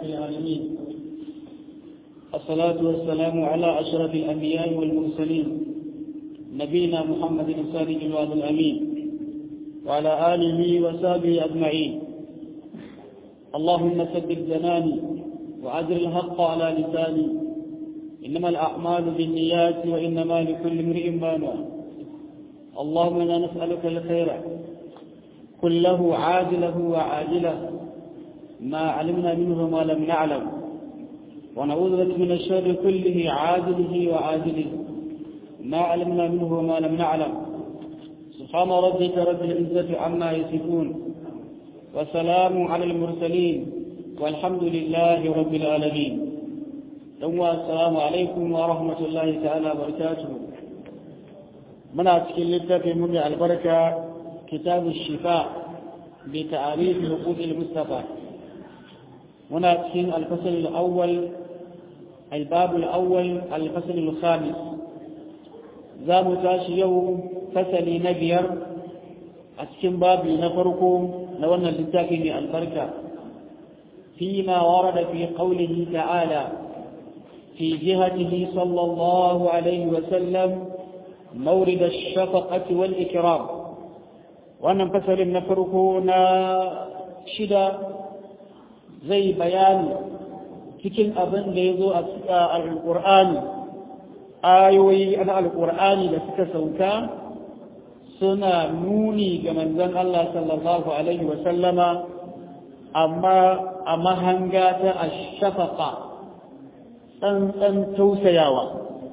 العالمين الصلاة والسلام على أشرف الأنبياء والمرسلين نبينا محمد الصادق الوعد الأمين وعلى آله وصحبه أجمعين اللهم ثبت جناني وأجر الحق على لساني إنما الأعمال بالنيات وإنما لكل امرئ ما نوى اللهم إنا نسألك الخير كله عاجله وعاجله ما علمنا منه ما لم نعلم ونعوذ بك من الشر كله عاجله وعاجله ما علمنا منه وما لم نعلم سبحان ربك رب العزة عما يصفون وسلام على المرسلين والحمد لله رب العالمين ثم السلام عليكم ورحمة الله تعالى وبركاته من أتكلم في من البركة كتاب الشفاء بتعريف حقوق المصطفى هنا تكين الفصل الأول الباب الأول الفصل الخامس za mu tashi yau fasali na biyar a cikin babi na farko na wannan littafi mai albarka fi ma warada fi qawlihi ta'ala fi jihatihi sallallahu alaihi wa sallam mawrid ash-shafaqati wal ikram wannan fasalin na farko na shida zai bayani cikin abin da ya zo a alƙur'ani ayoyi na alƙur'ani da suka sauka suna nuni ga manzon Allah sallallahu alaihi wa sallama amma a mahanga ta ashafaqa tsantsan tausayawa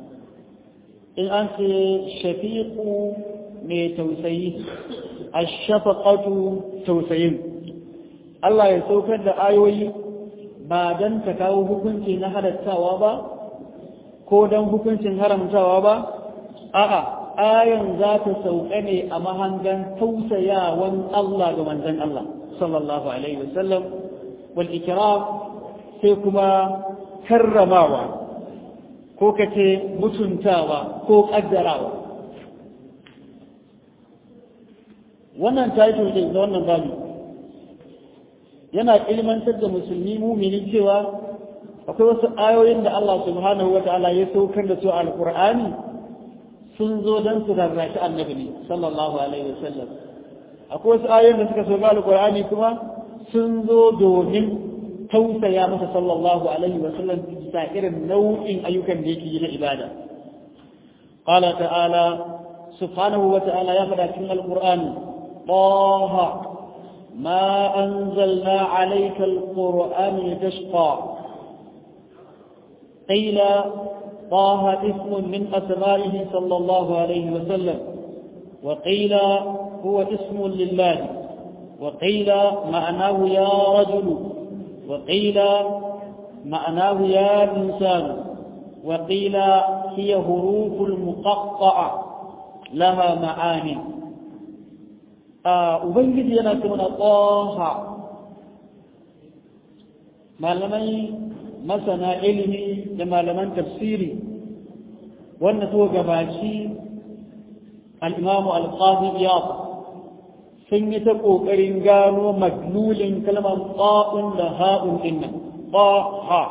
in an ce shafiqu mai tausayi ashafaqatu tausayin Allah ya saukar da ayoyi ba don ta kawo hukunci na halattawa ba ko don hukuncin haramtawa ba a'a ayan za ta sauka ne a mahangan tausayawan Allah ga manzon Allah sallallahu alaihi wasallam wal ikram sai kuma karramawa ko kace mutuntawa ko kaddarawa wannan title din da wannan babu yana ilmantar da musulmi mumini cewa akwai wasu ayoyin da Allah subhanahu wa ta'ala ya saukar da su a alqur'ani sun zo don su rarrashi annabi ne sallallahu alaihi wasallam akwai wasu ayoyin da suka sauka alqur'ani kuma sun zo domin tausaya masa sallallahu alaihi wasallam bisa irin nau'in ayyukan da yake yi na ibada qala ta'ala subhanahu wa ta'ala ya faɗa cikin alqur'ani طه ما أنزلنا عليك القرآن لتشقى قيل طه اسم من أسمائه صلى الله عليه وسلم وقيل هو اسم لله وقيل معناه يا رجل وقيل معناه يا إنسان وقيل هي حروف المقطعة لها معاني Ubangiji yana ce mana ƙoha malamai masana ilimi da malaman tafsiri wanda so gabaci al'imamu alƙazi ya sun yi ta ƙoƙarin gano maglulin kalmar ƙa'un da ha'un ɗinnan ƙoha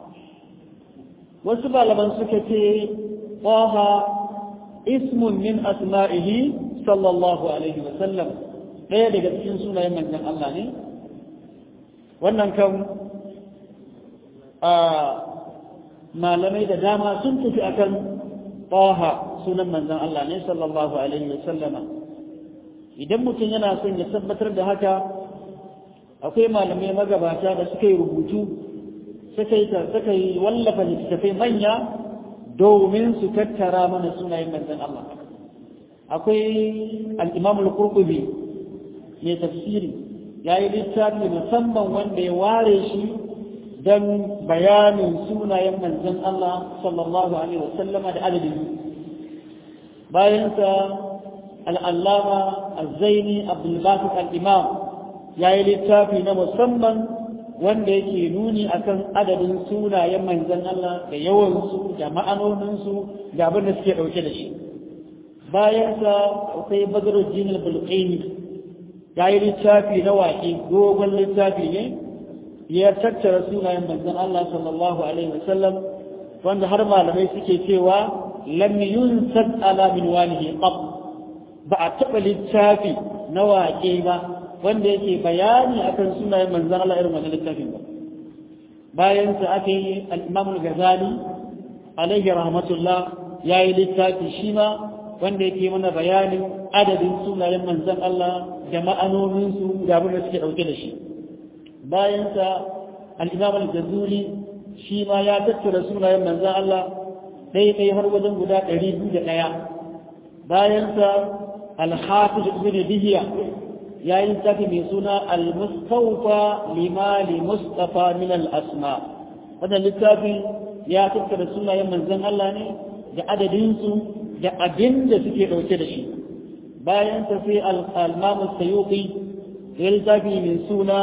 wasu malaman suka ce ƙoha ismun min asma'ihi sallallahu alaihi wasallam ɗaya daga cikin sunayen manzon Allah ne wannan kan malamai da dama sun tafi akan taha sunan manzon Allah ne sallallahu alaihi wasallama idan mutum yana son ya tabbatar da haka akwai malamai magabata da suka yi rubutu suka yi wallafa littattafai manya domin su tattara mana sunayen manzon Allah akwai al'imam al-qurtubi mai tafsiri ya yi littafi musamman wanda ya ware shi don bayanin sunayen manzon Allah sallallahu Alaihi wasallama da adadin bayansa al'allama al-zaini abdulbasik al'imam ya yi littafi na musamman wanda yake nuni akan adadin sunayen manzon Allah da yawansu da ma'anoninsu da abin da suke ɗauke da shi bayansa akwai badruddin al-bulqini ya yi littafi na waƙe dogon littafi ne ya tattara sunayen manzon Allah sallallahu alaihi wasallam wanda har malamai suke cewa lam yunsad ala min walihi qab ba a taɓa littafi na waƙe ba wanda yake bayani akan sunayen manzon Allah irin wannan littafin ba bayan sa aka yi al-Imam al-Ghazali alaihi rahmatullah yayi littafi shi ma wanda yake mana bayanin adadin sunayen manzon Allah da ma'anoninsu da abin da suke ɗauke da shi bayansa al'imam al-jazuli shi ma ya tattara sunayen manzan Allah ɗaya ɗaya har wajen guda ɗari biyu da ɗaya bayansa al-hafiz ibn bihiya ya yi tafi mai suna al-mustawfa limali mustafa min al-asma wannan littafin ya tattara sunayen manzan Allah ne da adadinsu da abin da suke ɗauke da shi bayansa sai al-mamu sayuqi ya littafi mai suna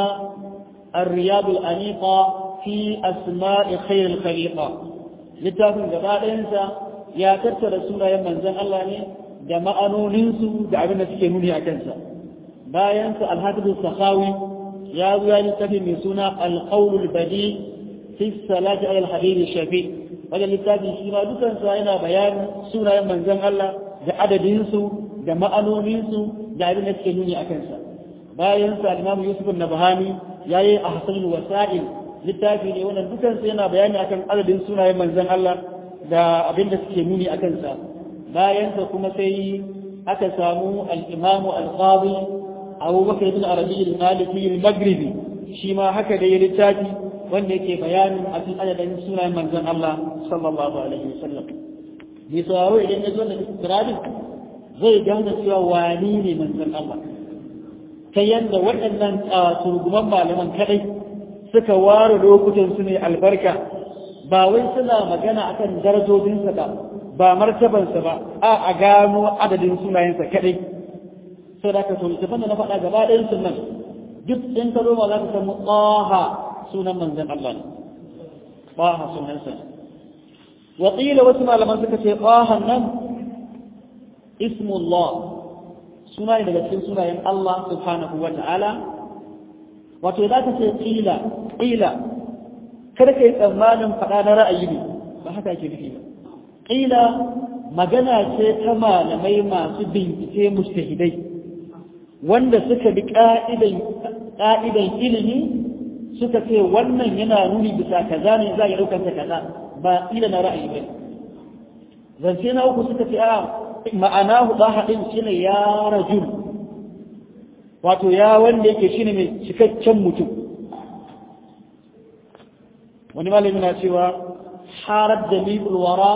الرياض الأنيقة في أسماء خير الخليقة littafin gaba ɗayansa ya tattara sunayen manzon Allah ne da ma'anoninsu da abin da suke nuni a kansa bayansa alhafizu sahawi ya zo ya littafi mai suna alqaulul badi fi salati ala alhabibi shafi wajen littafin shi ma dukansa yana bayanin sunayen manzon Allah da adadinsu da ma'anoninsu da abin da suke nuni a kansa bayansa al-imamu yusuf an-nabhani yayi ahsanul wasa'il littafi ne wannan dukan sai yana bayani akan adadin sunayen manzon Allah da abin da suke nuni akan sa bayan sa kuma sai aka samu al-imam al-qadi Abu Bakr ibn Arabi al-Maliki al-Maghribi shi ma haka da ya littafi wanda yake bayanin akan adadin sunayen manzon Allah sallallahu alaihi wasallam bi sauraro idan ya zo da istirabin zai gane cewa wani ne manzon Allah ta yadda waɗannan turguman malaman kadai suka ware lokutan su ne albarka ba wai suna magana akan darajojinsa ba ba martabansa ba a a gano adadin sunayensa kadai sai da ka so littafin da na faɗa gaba ɗayan sunan duk in ka zoma za ka samu ƙaha sunan manzan Allah ne ƙaha sunansa waƙila wasu malaman suka ce ƙahan nan ismullah suna ne daga cikin sunayen Allah subhanahu wa ta'ala wato za ka ce ƙila ƙila kada ka yi tsammanin faɗa na ra'ayi ne ba haka ake nufi ba ƙila magana ce ta malamai masu bincike mustahidai wanda suka bi ƙa'idan ilimi suka ce wannan yana nuni bisa kaza ne za a yi ɗaukar ta kaza ba ƙila na ra'ayi ba zance na uku suka ce a ma'anahu ɗahaɗin shi ne ya rajul wato ya wanda yake shi ne mai cikakken mutum wani malami na cewa harar da wara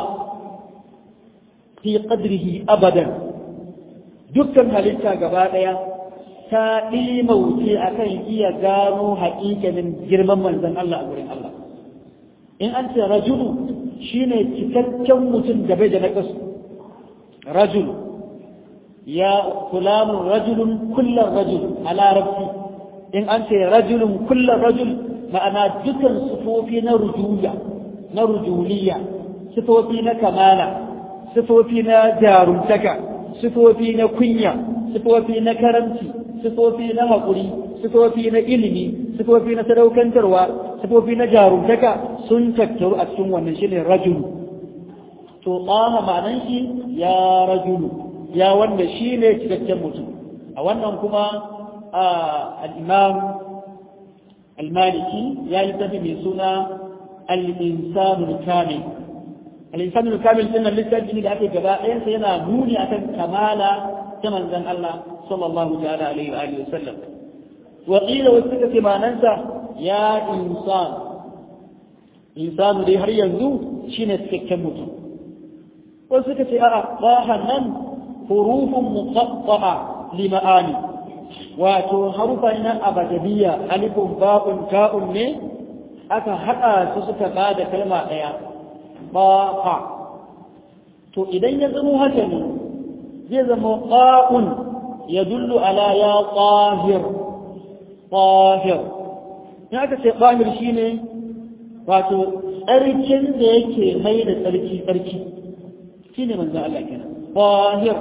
fi qadrihi abadan dukkan halitta gaba ɗaya ta ɗimauce a kan iya gano haƙiƙanin girman manzan Allah a wurin Allah in an ce rajulu shine cikakken mutum da bai da naƙasu رجل يا فلان رجل كل الرجل على ربي إن أنت رجل كل الرجل ما أنا ذكر صفوفي نرجولة نرجولية صفوفي كمالة صفوفي جارمتك صفوفي كنية صفوفي كرمتي صفوفي هقولي صفوفي إلمي صفوفي سدوكن تروى صفوفي جارمتك سنتكتر أكتم ونشل الرجل to tsaha ma'anan shi ya rajulu ya wanda shi ne cikakken mutum a wannan kuma al'imam al-maliki ya yi tafi mai suna al-insanul kamil al-insanul kamil din nan littafi ne da ake gaba ɗayansa yana nuni akan kamala ta manzon Allah sallallahu ta'ala alaihi wa alihi wasallam wa qila wasu suka ce ma'anansa ya insan insanu dai har yanzu shine cikakken mutum wasu suka ce a'a bahan nan hurufun muqatta'a li ma'ani wato harufa na abadiyya alifun ba'un ta'un ne aka haɗa su suka ba da kalma ɗaya baqa to idan ya zama haka ne zai zama qa'un yadullu ala ya qahir qahir ya aka ce qahir shine wato tsarkin da yake mai da tsarki tsarki shi ne manzan Allah kenan bahir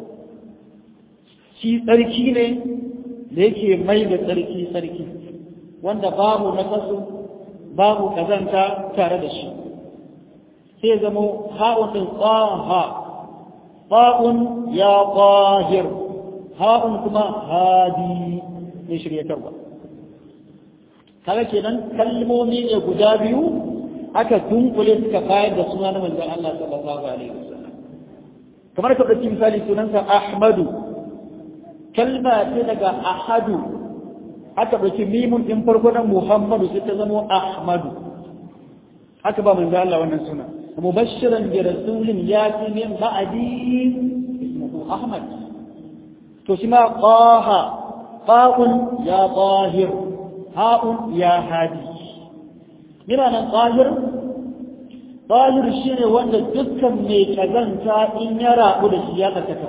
shi tsarki ne da yake mai da tsarki tsarki wanda babu nakasu babu kazanta tare da shi sai zamo ha'un din tsaha ba'un ya qahir ha'un kuma hadi ne shiryatarwa kaga kenan kalmomi ne guda biyu aka dunkule suka bayar da suna na manzon Allah sallallahu alaihi wasallam kamar ka ɗauki misali sunansa Ahmadu kalma ce daga Ahadu aka ɗauki mimun ɗin farko na Muhammadu sai ta zama Ahmadu haka ba manzon Allah wannan suna mubashiran bi rasulin yati min ba'di ismuhu Ahmad to shi ma qaha qa'un ya tahir ha'un ya hadi yana nan tahir tahir shine wanda dukkan mai kazanta in ya rabu da shi ya tsakaka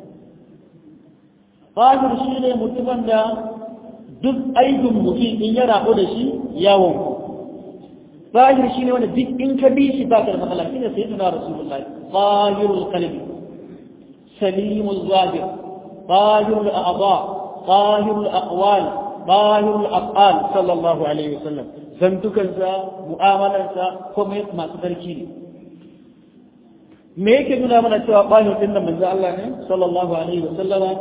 tahir shine mutumin da duk aibin mutum in ya rabu da shi yawon tahir shine wanda duk in ka bi shi ba ka da matsala shine sayyidina rasulullahi tahirul qalbi salimul zahir tahirul a'dha tahirul aqwal tahirul af'al sallallahu alaihi wasallam zantukansa mu'amalarsa kuma masu sarki ne me yake nuna mana cewa tahir din nan manzo Allah ne sallallahu alaihi wasallama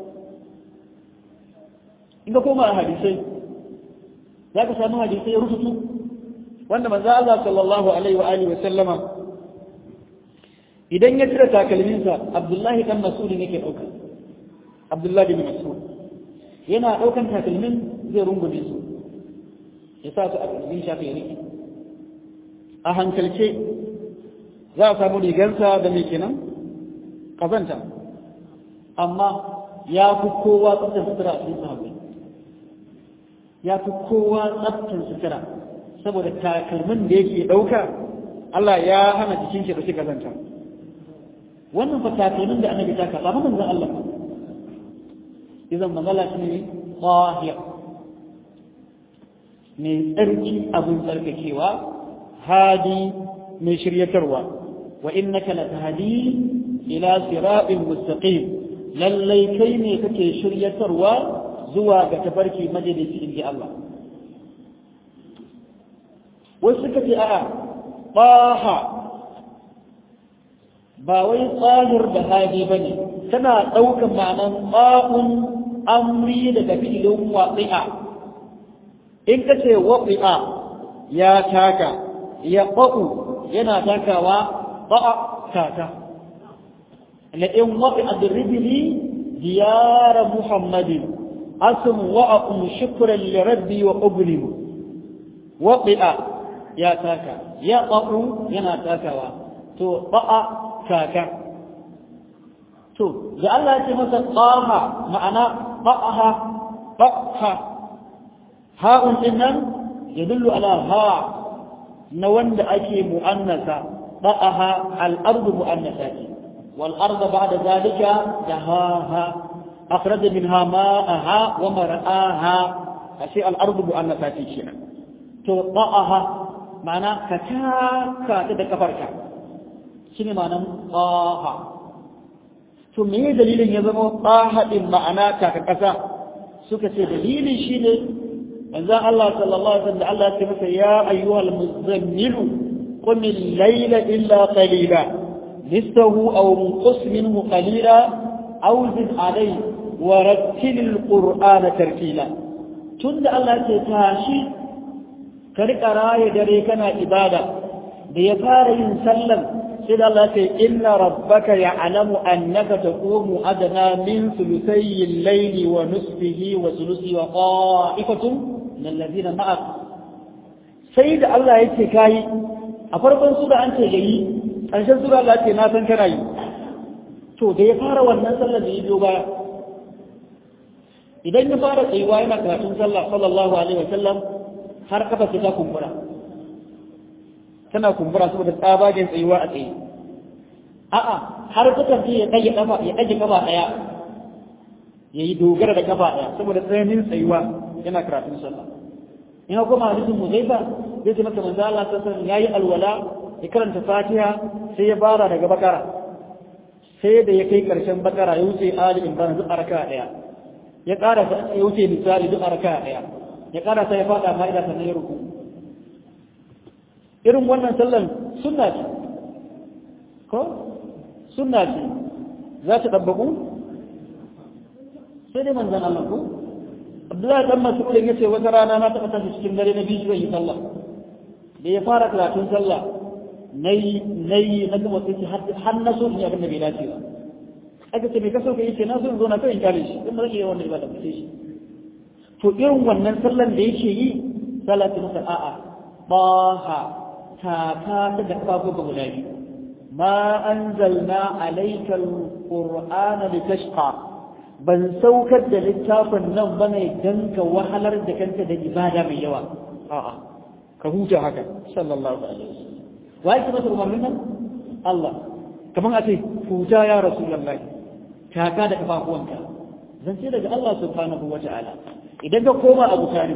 in ka koma a hadisai za ka samu hadisai rututu wanda manzo Allah sallallahu alaihi wa alihi wasallama idan ya cire takalminsa Abdullahi dan Mas'ud ne ke dauka Abdullahi bin Mas'ud yana ɗaukan takalmin zai rungume su ya sa su a ƙarfin shafi ya riƙe a hankalce za a samu rigansa da mai kenan ƙazanta amma ya fi kowa tsaftar sutura a cikin sahabbai ya fi kowa tsaftar sutura saboda takalmin da yake ɗauka Allah ya hana jikin shi da shi ƙazanta wannan fa takalmin da annabi ta kaɓa manzon Allah idan magana shi ne ƙwahiyar mai tsarki abin tsarkakewa hadi mai shiryatarwa wa innaka la tahdi ila siratin mustaqim lallai kai ne kake shiryatarwa zuwa ga tafarki majalisi inji Allah wasu suka ce a'a ƙaha ba wai tsahir da hadi bane tana ɗaukan ma'anan ƙa'un amri daga filin waƙi'a in ka ce waƙi'a ya taka ya ƙa'u yana takawa ba'a taka na in waƙi'a da ribili diyara muhammadin asim wa'a'un shukuran lirabbi wa ƙublimu waƙi'a ya taka ya ƙa'u yana takawa to ba'a taka to da Allah ya ce masa qaha ma'ana qa'aha qa'ha ha'un din nan yadullu ala ha na wanda ake mu'annasa qa'aha al-ardu mu'annasa ce wal ardu ba'da zalika dahaha akhraja minha ma'aha wa mar'aha ashe al-ardu mu'annasa ce kenan to qa'aha ma'ana ka taka da kafarka shine ma'anan qaha to me dalilin ya zama tsahadin ma'ana kaka ƙasa suka ce dalilin shi ne manzan Allah sallallahu alaihi wasallam Allah ya ce masa ya ayyuhal muzammilu qum al-layla illa qalila nisfahu aw munqus minhu qalila aw zid alayhi wa rattil al-qur'ana tartila tunda Allah ya ce tashi ka rika raye dare kana ibada da ya fara yin sallan sai da Allah ce inna rabbaka ya'lamu annaka taqumu adna min thuluthay al-layli wa nisfihi wa thuluthi wa qa'ifatun min alladhina ma'ak sai da Allah yake kai a farkon sura an ce yayi ƙarshen sura Allah ce na san kana yi to da ya fara wannan sallar da ya biyo baya idan ya fara tsayuwa yana karatun sallah sallallahu alaihi wa sallam har kafa ta kumbura tana kumbura saboda tsabagen tsayuwa a tsaye a'a har sukan ce ya ɗage kafa ya ɗage kafa ɗaya ya yi dogara da kafa ɗaya saboda tsananin tsayuwa yana karatun sallah in ha kuma hadisin muzaifa zai ce maka manzo Allah sallallahu ya yi alwala ya karanta fatiha sai ya fara daga bakara sai da ya kai karshen bakara ya wuce ali imran duk araka ɗaya ya ƙara ya wuce misali duk araka ɗaya ya karasa ya fada ma'ida sannan ya ruku irin wannan sallan sunna ce ko sunna ce za ta dabbaku sai dai manzan Allah ko Abdullahi dan Mas'ud ya ce wata rana na taɓa tashi cikin dare na biyu yi sallah da ya fara karatun sallah nayi nayi na kuma sai har na so in abin da bai dace ba aka ce me ka so ka yi ce na so in zo na kai in kare shi in ba zan iya wannan ibada ba sai shi to irin wannan sallan da yake yi salatu masa a'a baha ta ta ta da kafa ga guda biyu ma anzalna alayka alqur'ana litashqa ban saukar da littafin nan bane dan ka wahalar da kanka da ibada mai yawa a'a ka huta haka sallallahu alaihi wasallam wai kuma umarnin nan Allah kaman a ce huta ya rasulullahi taka da kafafuwanka zan ce daga Allah subhanahu wa ta'ala idan ka koma Abu Talib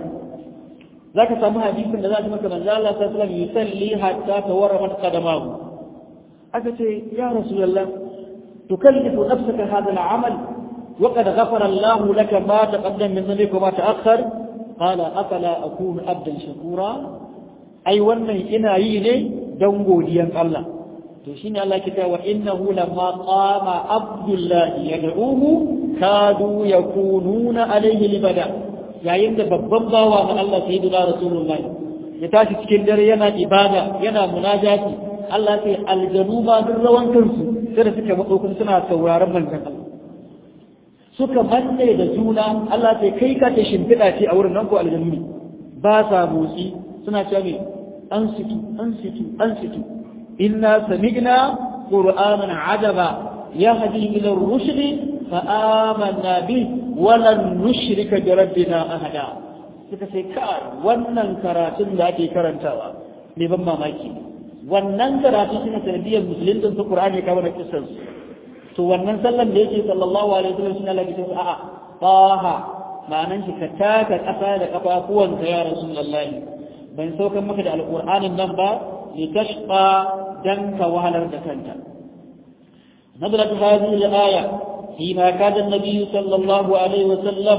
zaka samu hadisin da zaka maka manzo Allah sallallahu alaihi wasallam yusalli hatta tawarramat qadamahu aka ce ya rasulullah tukallifu nafsaka hadha al-amal wa qad ghafara Allah laka ma taqaddama min dhanbika wa ma ta'akhkhar qala afala akunu abdan shakura ai wannan ina yi ne dan godiyan Allah to shine Allah ke cewa innahu lamma qama abdullahi yad'uhu kadu yakununa alayhi libada yayin da babban bawa na Allah sayyidina rasulullah ya tashi cikin dare yana ibada yana munajati Allah sai aljanu ma duk rawan kansu sai da suka matso kuma suna sauraron manzon Allah suka manne da juna Allah sai kai ka ta shimfiɗa ce a wurin nan ko aljanu ne ba sa motsi suna cewa me an situ an situ an situ إنا سمعنا قرآنا عجبا يهدي إلى الرشد فآمنا به ولن نشرك بربنا أحدا suka sai kai wannan karatun da ake karantawa ne ban mamaki wannan karatun shine sanadiyar musulunta su Qur'ani ka wani kissan su to wannan sallan da yake sallallahu alaihi wasallam shine Allah ya a'a taha ma'anan shi ka taka kasa da kafafuwanka ya rasulullahi ban saukan maka da alqur'anin nan ba litashqa دنك وهلا دكنت نزلت هذه الآية فيما كان النبي صلى الله عليه وسلم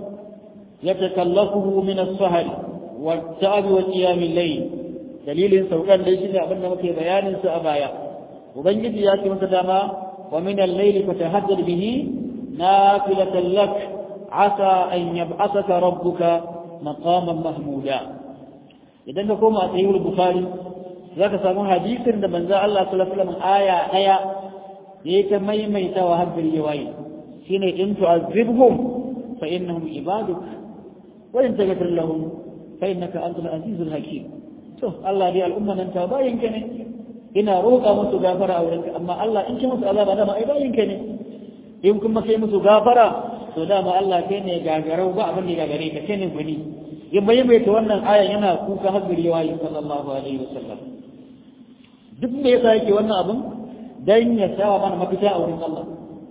يتكلفه من السهر والتعب وقيام الليل دليل سوكان ليس أبنى مكي بيان سأبايا وبنجد ياتي متداما ومن الليل فتهدد به نافلة لك عسى أن يبعثك ربك مقاما محمودا إذا كما أتيه البخاري za ka samu hadisin da manzo Allah sallallahu alaihi wasallam aya daya yayi ta maimaita wa har gari waye shine in tu'azzibhum fa innahum ibaduk wa in taghfir lahum fa innaka antal azizul hakim to Allah dai al'umma nan ta bayin ka ne ina roƙa musu gafara a wurinka amma Allah in ki musu azaba dama ai bayin ka ne in kuma kai musu gafara to dama Allah kai ne gagarau ba abin da gagare ka kai ne gwani in maimaita wannan ayan yana kuka har gari waye sallallahu alaihi wasallam duk me yasa yake wannan abin dan ya sawa mana mafita a wurin Allah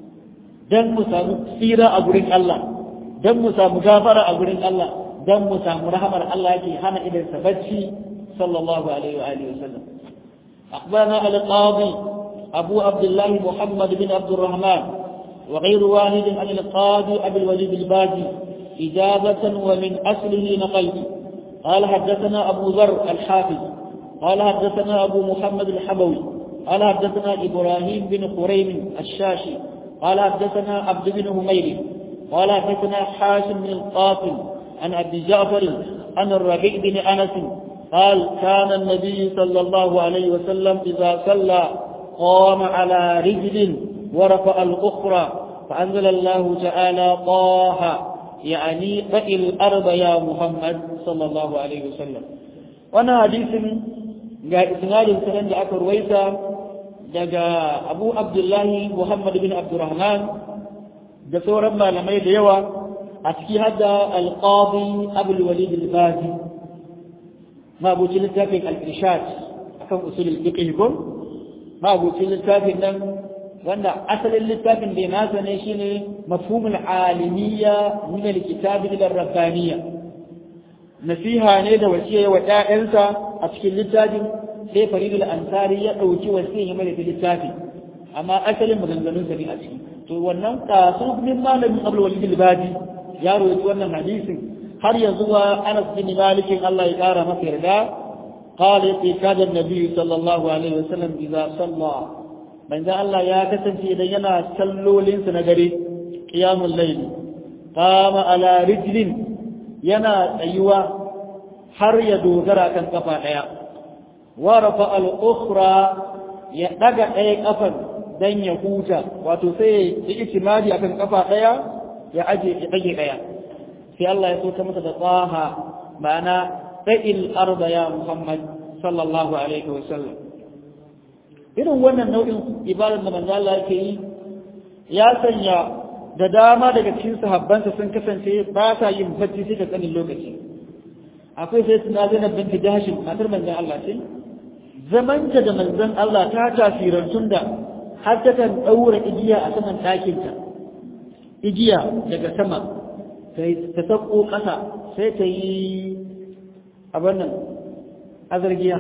dan mu samu tsira a gurin Allah dan mu samu gafara a gurin Allah dan mu samu rahamar Allah yake hana idan sa bacci sallallahu alaihi wa alihi wasallam أخبرنا القاضي أبو عبد الله محمد بن عبد الرحمن وغير واحد عن القاضي أبي الوليد الباجي إجابة ومن أصله نقلت قال حدثنا أبو ذر الحافظ قال حدثنا أبو محمد الحبوي قال حدثنا إبراهيم بن قريم الشاشي قال حدثنا عبد بن همير قال حدثنا حاشم بن القاسم عن أبي جعفر عن الربيع بن أنس قال كان النبي صلى الله عليه وسلم إذا صلى قام على رجل ورفع الأخرى فأنزل الله تعالى طه يعني فإل الأرض يا محمد صلى الله عليه وسلم وانا حديث ga isnadin sanan da aka ruwaita daga Abu Abdullahi Muhammad bin Abdurrahman da sauran malamai da yawa a ciki hadda Al-Qadi Abu Walid Al-Bazi mabucin littafin Al-Irshad akan usul al-fiqh ko mabucin littafin nan wanda asalin littafin da nasa ne shine mafhumul alimiyya min al-kitab ila rabbaniyya nasiha ne da wasiya wa ƴaƴansa a cikin littafin sai faridul ansari ya ɗauki wasiya mai da littafi amma asalin maganganun sa ne a ciki to wannan kasu min malamin abul walid al-badi ya rawaito wannan hadisin har ya zuwa Anas bin Malik Allah ya kara masa yarda قال يتي كاد النبي صلى الله عليه وسلم إذا صلى من ذا الله يا كسنتي إذا ينا سلوا لنس نجري قيام الليل قام على رجل ينا أيوة har ya dogara kan kafa ɗaya wa rafa al-ukhra ya daga ɗaya kafan dan ya huta wato sai ya itimadi akan kafa ɗaya ya aje ya dage ɗaya sai Allah ya so ta masa da tsaha ma'ana sa'il arda ya Muhammad sallallahu alaihi wa sallam irin wannan nau'in ibadar da manzo Allah yake yi ya sanya da dama daga cikin sahabbansa sun kasance ba sa yin bacci sai da tsanin lokaci akwai sai suna zainab binti jahashin matar manzon Allah ce zamanta da manzon Allah ta tasirantun da har ta kan daura igiya a saman ɗakinta igiya daga sama ta sako ƙasa sai ta yi abin nan azargiya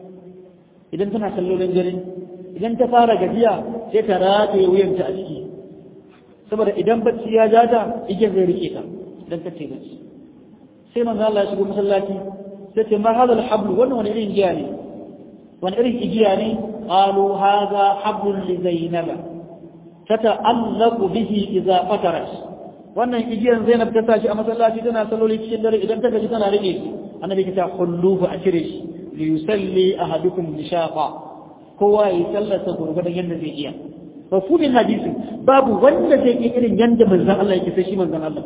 idan tana kallolin dare idan ta fara gajiya sai ta rataye wuyanta a ciki saboda idan bacci ya ja ta igiyar zai rike ta don ta ce bacci sai manzo Allah ya shigo masallaci sai ce ma hadal hablu wannan wani irin igiya ne wani irin igiya ne qalu hadha hablun li zainab tata'allaqu bihi idza fatarat wannan igiyan Zainab ta tashi a masallaci tana salloli cikin dare idan ta gaji tana rike shi annabi ta kulluhu a cire shi li yusalli ahadukum bishaqa kowa ya sallata gurgurdan yadda zai iya mafhumin hadisi babu wanda zai yi irin yanda manzon Allah yake sai shi manzon Allah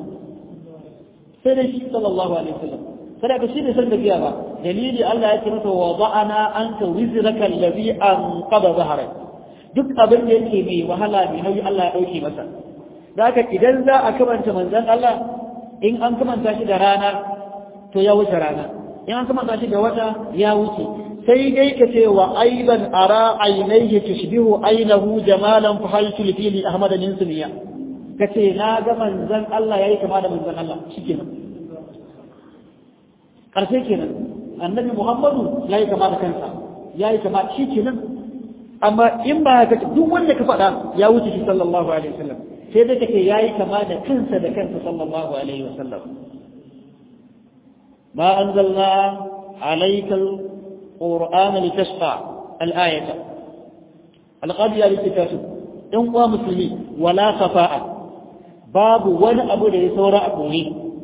sai dai shi sallallahu alaihi wasallam kada ka shi ne san da biya ba dalili Allah ya ce masa wa da'ana anka wizraka allazi anqada zahrak duk abin da yake mai wahala mai nauyi Allah ya dauke masa zaka idan za a kamanta manzon Allah in an kamanta shi da rana to ya wuce rana in an kamanta shi da wata ya wuce sai dai ka ce wa aiban ara ainihi tushbihu ainahu jamalan fa hal tulfili ahmad min sumiya kace na ga manzon Allah yayi kama da manzon Allah shikenan karshe kenan annabi Muhammadu yayi kama da kansa yayi kama shikenan amma in ba ka duk wanda ka faɗa ya wuce shi sallallahu alaihi wasallam sai dai kake yayi kama da kansa da kansa sallallahu alaihi wasallam ma anzalna alayka القرآن لتشقى الآية القضية للتكاسب إن قوى مسلمين ولا خفاء باب ولا أبو لي سورة أبوه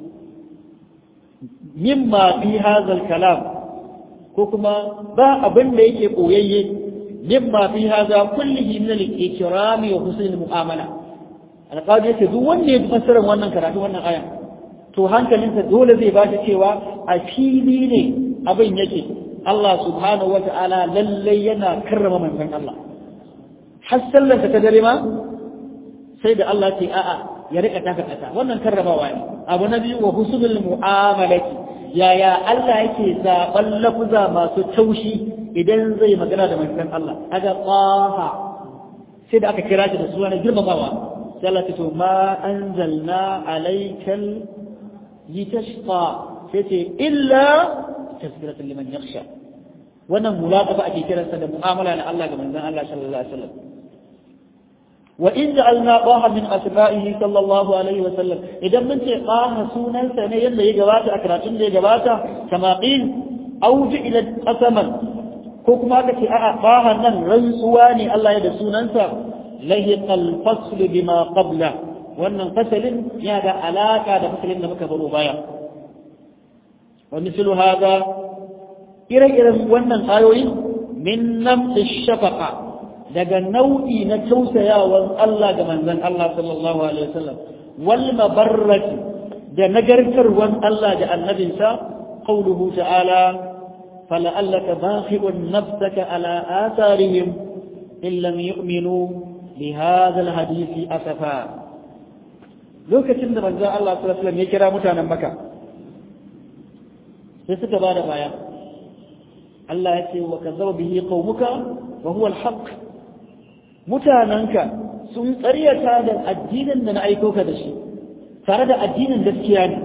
مما في هذا الكلام كما با أبن ليك قويي مما في هذا كله من الإكرام وحسن المعاملة القضية تدوان يتفسر وانا كراتي وانا آية to hankalinsa dole zai ba shi cewa a fili ne abin yake Allah subhanahu wa ta'ala lallai yana karrama manzon Allah. Har sallarsa ta dare ma sai da Allah ce a'a ya rika taka kasa wannan karramawa ne. Abu na biyu wa husnul mu'amalati yaya Allah yake zaɓan lafuza masu taushi idan zai magana da manzon Allah. Kaga qaha sai da aka kira shi da suna girmamawa. Sai Allah ce to ma anzalna alaykal litashqa sai ce illa تذكرة لمن يخشى wannan mulaqaba ake kiransa da mu'amala na Allah ga manzon Allah sallallahu alaihi wasallam wa in ja'alna qaha min asma'ihi sallallahu alaihi wasallam idan mun ce qaha sunansa ne yanda ya gabata a karatun da ya gabata kama qil aw ila qasaman ko kuma aka ce a'a qaha nan rantsuwa ne Allah ya da sunansa lahiqal fasl bima qabla wannan fasalin ya da alaka da fasalin da muka baro baya ومثل هذا ire-iren wannan ayoyi min namti shafaka daga nau'i na tausayawan Allah ga manzon Allah sallallahu alaihi wasallam wal mabarrati da nagartarwan Allah da annabinsa qawluhu ta'ala fala'allaka bakhi'un nafsaka ala atharihim in lam yu'minu bi hadha alhadisi asafa lokacin da manzon Allah sallallahu alaihi wasallam ya kira mutanen Makka sai suka ba da baya Allah ya ce wa kazzaba bihi qaumuka wa huwa al-haq mutananka sun ƙaryata da addinin da na aiko ka da shi tare da addinin gaskiya ne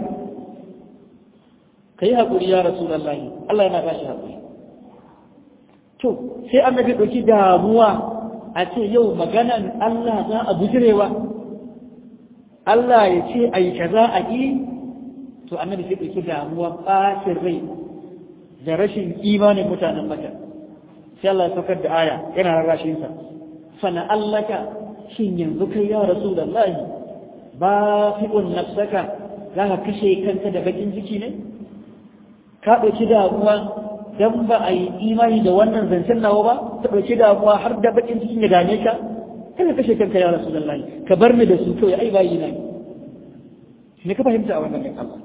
kai hakuri ya rasulullahi Allah yana ba shi hakuri to sai annabi dauki damuwa a ce yau maganan Allah za a bujirewa Allah ya ce ai kaza a yi to annabi sai ɗauki damuwa ɓacin rai da rashin imanin mutanen maka sai Allah ya saukar da aya yana rarrashin sa fana allaka shin yanzu kai ya rasulullahi ba fi'un nafsaka za ka kashe kanka da bakin ciki ne ka ɗauki damuwa dan ba a yi imani da wannan zancen nawa ba ta ɗauki damuwa har da bakin cikin ya dame ka kada kashe kanka ya rasulullahi ka bar ni da su kawai ai bayi na ne ka fahimta a wannan Allah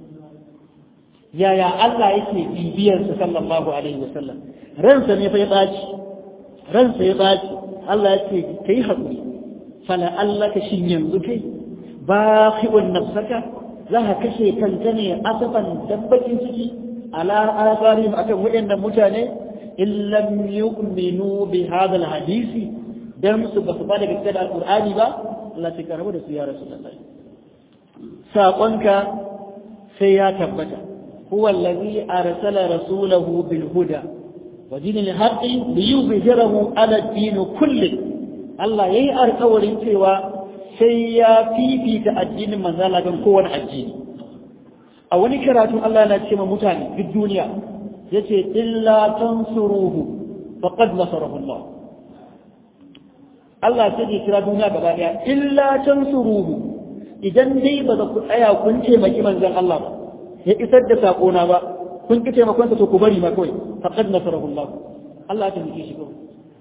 yaya Allah yake bibiyar sa sallallahu alaihi wasallam ransa ne fa ya tsaci ransa ya tsaci Allah ya ce kai haƙuri fala Allah ka shin yanzu kai baqi'un nafsaka za ka kashe kanka ne asafan dabbakin ciki ala asarihim akan waɗannan mutane in lam yu'minu bi hadha alhadisi dan su ba su ba da gaskiya da alqur'ani ba Allah ya karamu da su ya rasulullahi saƙonka sai ya tabbata هو الذي أرسل رسوله بالهدى ودين الحق ليظهره على الدين كله الله يي alƙawarin cewa sai ya fifita addinin manzala kan kowane addini a wani karatu Allah na ce ma mutane duk duniya yace illa tansuruhu faqad nasarahu Allah Allah sai ya kira duniya gaba daya illa tansuruhu idan dai ba za ku tsaya kun taimaki manzon Allah ba ya isar da saƙona ba kun ki taimakon to ku bari ma kawai faqad nasarahu Allah Allah ya taimake shi kawai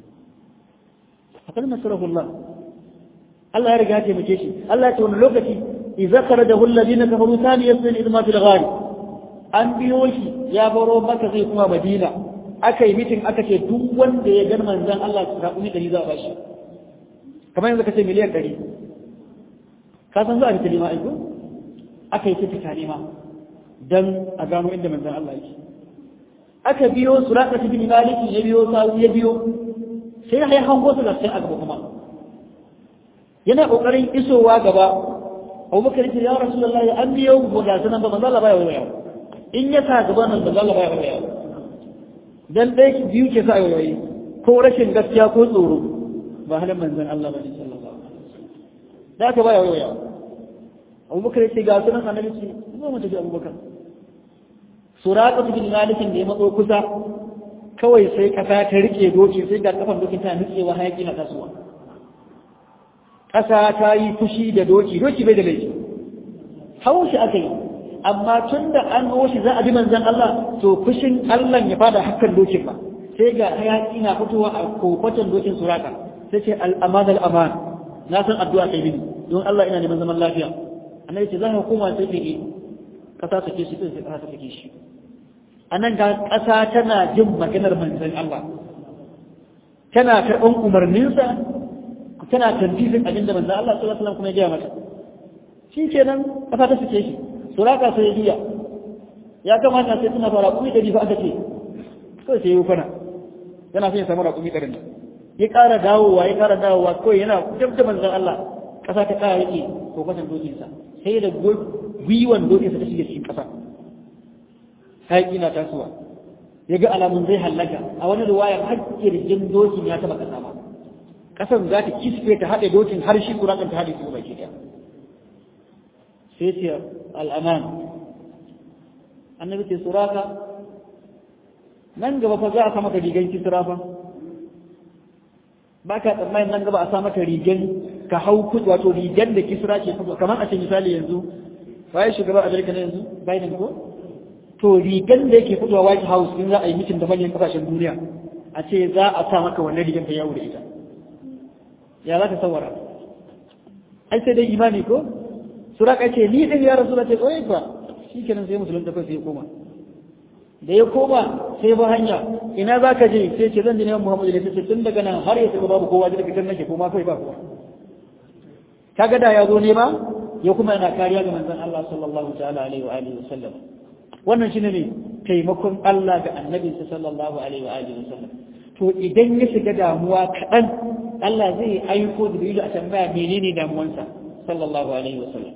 faqad nasarahu Allah Allah ya riga ya taimake shi Allah ya ce wani lokaci idza kharajahu alladhina kafaru thani yasmin idma fil ghar an biyo shi ya baro maka zai kuma Madina aka yi mitin aka ce duk wanda ya gan manzon Allah su rabu ni dari za a bashi kamar yanzu ka ce miliyan ɗari ka san za a fita nema aiko aka yi ta nema dan a gano inda manzon Allah yake aka biyo suraka bin maliki ya biyo sawu ya biyo sai ya hango su da sai a gaba kuma yana kokarin isowa gaba Abubakar ya ce ya Rasulullah ya an biyo mu ga sanan ba manzon Allah baya waya in ya sa gaba nan manzon Allah baya waya dan dai biyu ke sa wayoyi ko rashin gaskiya ko tsoro ba halin manzon Allah bane sallallahu alaihi wasallam da ka baya waya Abubakar ya ce ga sunan annabi ce zo mu tafi Abubakar suraka bin malikin da ya matso kusa kawai sai kasa ta rike doki sai ga kafan dokin ta nutsewa hayaki na tasowa kasa ta yi fushi da doki doki bai da laifi hawo shi aka yi amma tun da an shi za a bi manzon Allah to fushin Allah ya fada hakan dokin ba sai ga hayaki na fitowa a kokotan dokin suraka sai ce al-aman al-aman na san addu'a kai mini don Allah ina neman zaman lafiya annabi ce za ka koma sai ke kasa take shi sai kasa take shi anan ga kasa tana jin maganar manzon Allah tana karɓan umarninsa tana tantifin abin da manzon Allah sallallahu alaihi wasallam kuma ya gaya mata shi kenan kasa ta suke shi suraka sai ya biya ya kamata sai tana fara kuɗi da fa aka ce kawai sai ya kwana yana son ya samu raƙumi ɗarin nan ya ƙara dawowa ya ƙara dawowa kawai yana dab da manzon Allah ƙasa ta ƙara yake ko kwasan dokinsa sai da gwiwan dokinsa ta shiga cikin ƙasa hayaƙi na tasowa ya ga alamun zai hallaka a wani ruwayar har kirjin dokin ya taɓa ƙasa ma ƙasan za ta kisfe ta haɗe dokin har shi kurakan ta haɗe su baki ɗaya sai ce al'aman annabi ce suraka nan gaba fa za a sa maka rigan kisra fa ba ka tsammanin nan gaba a sa maka rigan ka hau kudu wato rigan da kisra ke fito kamar a ce misali yanzu bayan shugaban amerika na yanzu biden ko to rigan da yake fitowa white house in za a yi mitin da manyan kasashen duniya a ce za a sa maka wannan rigan ka yawo da ita ya za ka sawara ai sai dai imani ko suraka ce ni din ya rasu ce tsoye ba shi kenan sai musulun da sai ya koma da ya koma sai ba hanya ina za ka je sai ce zan je neman muhammadu da sai tun daga nan har ya saka babu kowa daga kan nake koma kai ba kowa kaga da ya zo ne ba ya kuma yana kariya ga manzon Allah sallallahu ta'ala alaihi wa alihi wasallam wannan shine ne taimakon Allah ga annabi sallallahu alaihi wa alihi wasallam to idan ya shiga damuwa kaɗan Allah zai aiko da a tambaya menene damuwansa sallallahu alaihi wasallam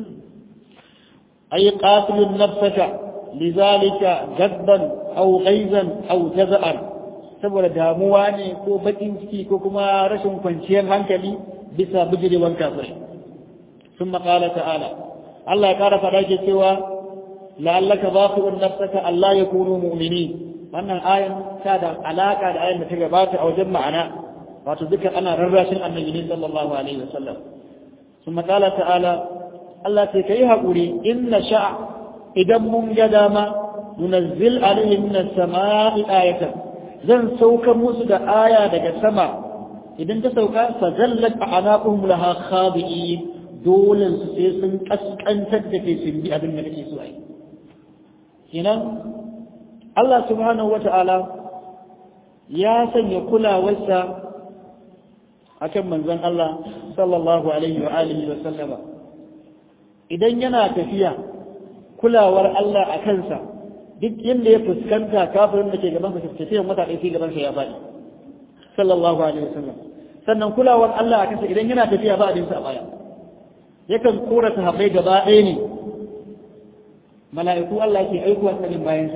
أي قاتل النفس لذلك جدا أو غيظا أو جزعا saboda damuwa ne ko bakin ciki ko kuma rashin kwanciyar hankali bisa bijirewar kafirai sun maƙala ta'ala Allah ya ƙara faɗa ke cewa la'allaka baqi'un nafsaka Allah yakunu mu'minin wannan ayan ta da alaka da ayan da ta gabata a wajen ma'ana wato duka ana rarrashin annabi ne sallallahu alaihi wasallam ثم قال تعالى الله تكي حقوري إن شاء إذا من قدام ننزل عليه من السماء آية زن سوك موسى آية دك السماء إذا انت سوك فزلت أعناقهم لها خاضئين دولا سيسن أسكن تدكي سنبي أبن ملكي سوئي هنا الله سبحانه وتعالى يا سن يقول وسا akan manzon Allah sallallahu alaihi wa alihi wa sallama idan yana tafiya kulawar Allah a kansa duk inda ya fuskanta kafirin da ke gaban sa tafiyan wata ɗaya sai gaban sa ya faɗi sallallahu alaihi wa sallam sannan kulawar Allah a kansa idan yana tafiya ba abin sa a baya yakan kora sahabbai gaba ɗaya ne mala'iku Allah ke aikuwa tsarin bayansa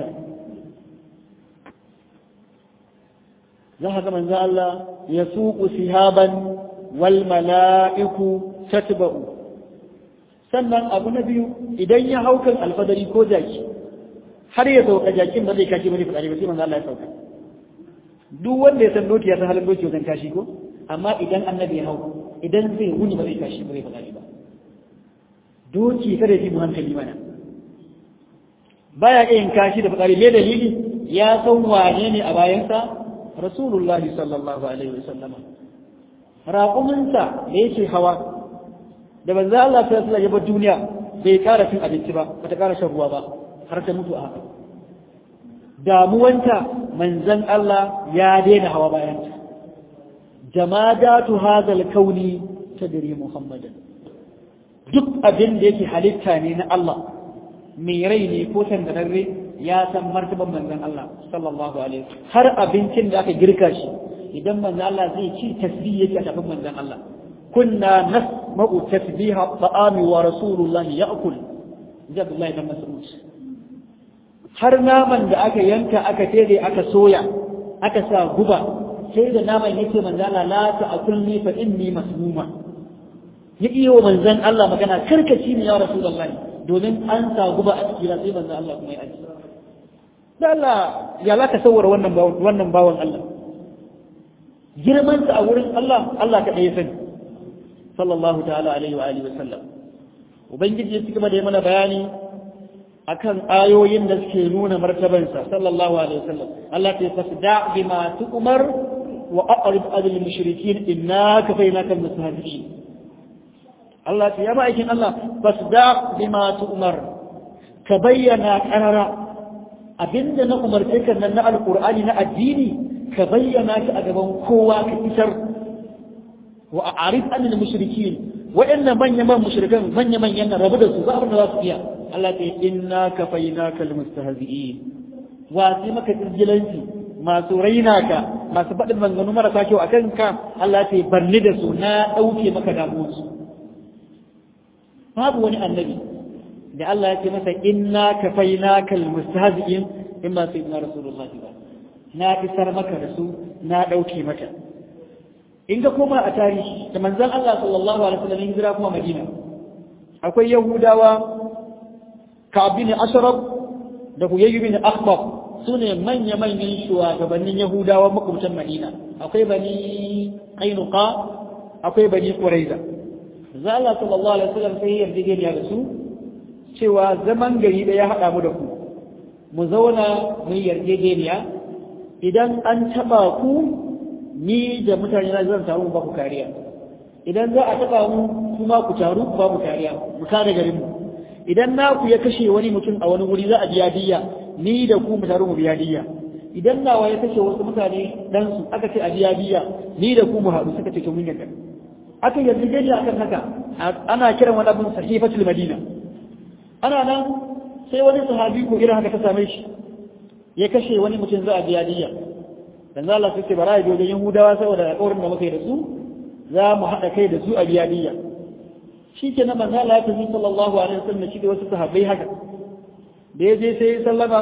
za ka ga manzo Allah ya suku sihaban wal mala'iku tatba'u sannan abu na biyu idan ya haukan alfadari ko jaki har ya sauka jakin ba zai kashi bane fadari ba sai manzo Allah ya sauka duk wanda ya san doki ya san halin doki wajen kashi ko amma idan annabi ya hau idan zai wuni ba zai kashi ba zai fadari ba doki kada ya fi mu hankali mana baya iya yin kashi da fadari me dalili ya san wane ne a bayansa rasulullah sallallahu alaihi wasallam raƙuminsa da yake hawa da banza Allah ta sallallahu ya bar duniya bai ƙara cin abinci ba bata ƙara shan ruwa ba har ta mutu a haka damuwanta manzon Allah ya daina hawa bayanta jamadatu hadal kauni tadri muhammadan duk abin da yake halitta ne na Allah mai rai ne ko tangararre ya san martaban manzon Allah sallallahu alaihi har abincin da aka girka shi idan manzon Allah zai ci tasbih yake a tafin manzon Allah kunna nasma'u tasbiha ta'ami wa rasulullahi ya'kul da Abdullahi dan Mas'ud har naman da aka yanka aka tere aka soya aka sa guba sai da naman yake manzon Allah la ta'kulni fa inni masmuma ya iya wa manzon Allah magana karkaci ne ya rasulullahi domin an sa guba a cikin sai manzon Allah kuma ya aji da Allah ya za ka sauwara wannan wannan bawan Allah girmansa a wurin Allah Allah ka ɗaya sani sallallahu ta'ala alaihi wa alihi wa sallam ubangiji ya cigaba da yi mana bayani akan ayoyin da suke nuna martabansa sallallahu alaihi wa sallam Allah ta fasda bima tu'mar wa aqrib adil mushrikin innaka fainaka mustahzi'in Allah ta yaba aikin Allah fasda bima tu'mar ka bayyana karara abinda na umarce ka nan na alqur'ani na addini ka bayyana shi a gaban kowa ka isar wa a'rif anil mushrikin wa'annan manya man mushrikan manya manyan rabu da su ba abin da za su iya Allah ta inna kafaynaka almustahzi'in wa sai maka irgilanci masu raina ka masu faɗin manganu marasa kyau akan ka Allah ta barni da su na ɗauke maka damuwar su babu wani annabi da Allah ya ce masa inna kafaynaka almustahzi'in imma sayyidina rasulullahi ba na isar maka da su na ɗauke maka in ka koma a tarihi da manzan Allah sallallahu alaihi wasallam hijira kuma Madina akwai Yahudawa Ka'ab bin Ashraf da Huyay bin Akhbab sune manya manyan shugabannin Yahudawa makwabtan Madina akwai bani Qainuqa akwai bani Quraiza manzan Allah sallallahu alaihi wasallam sai ya yarda da su cewa zaman gari da ya hada mu da ku mu zauna mu yarjejeniya idan an taba ku ni da mutane na zan samu ba ku kariya idan za a taba mu kuma ku taru ku ba mu kariya mu kare garin mu idan na ku ya kashe wani mutum a wani wuri za a biya diyya ni da ku mu taru mu biya diyya idan nawa ya kashe wasu mutane dan su aka ce a biya diyya ni da ku mu haɗu suka ce to mun yarda aka yarda dai akan haka ana kiran wani abin sahifatul madina ana nan sai wani sahabi ko irin haka ta same shi ya kashe wani mutum za a biya diyya dan Allah sai bara ya wajen Yahudawa saboda alƙawarin da muka yi da su za mu haɗa kai da su a biya diyya shikenan manzo Allah ya tafi sallallahu alaihi wasallam shi da wasu sahabbai haka da ya je sai sallama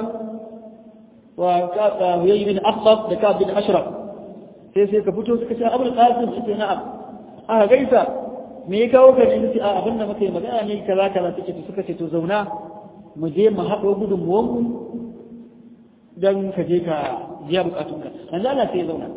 wa ka yayi bin Akhtab da ka bin Ashraf sai sai ka fito suka ce Abul Qasim sai na'am aka gaisa me ya kawo ka ne sai a abin da muka yi magana ne kaza kaza suke suka ce to zauna mu je mu haɗo gudunmuwanmu don ka je ka biya bukatunka manzo Allah sai ya zauna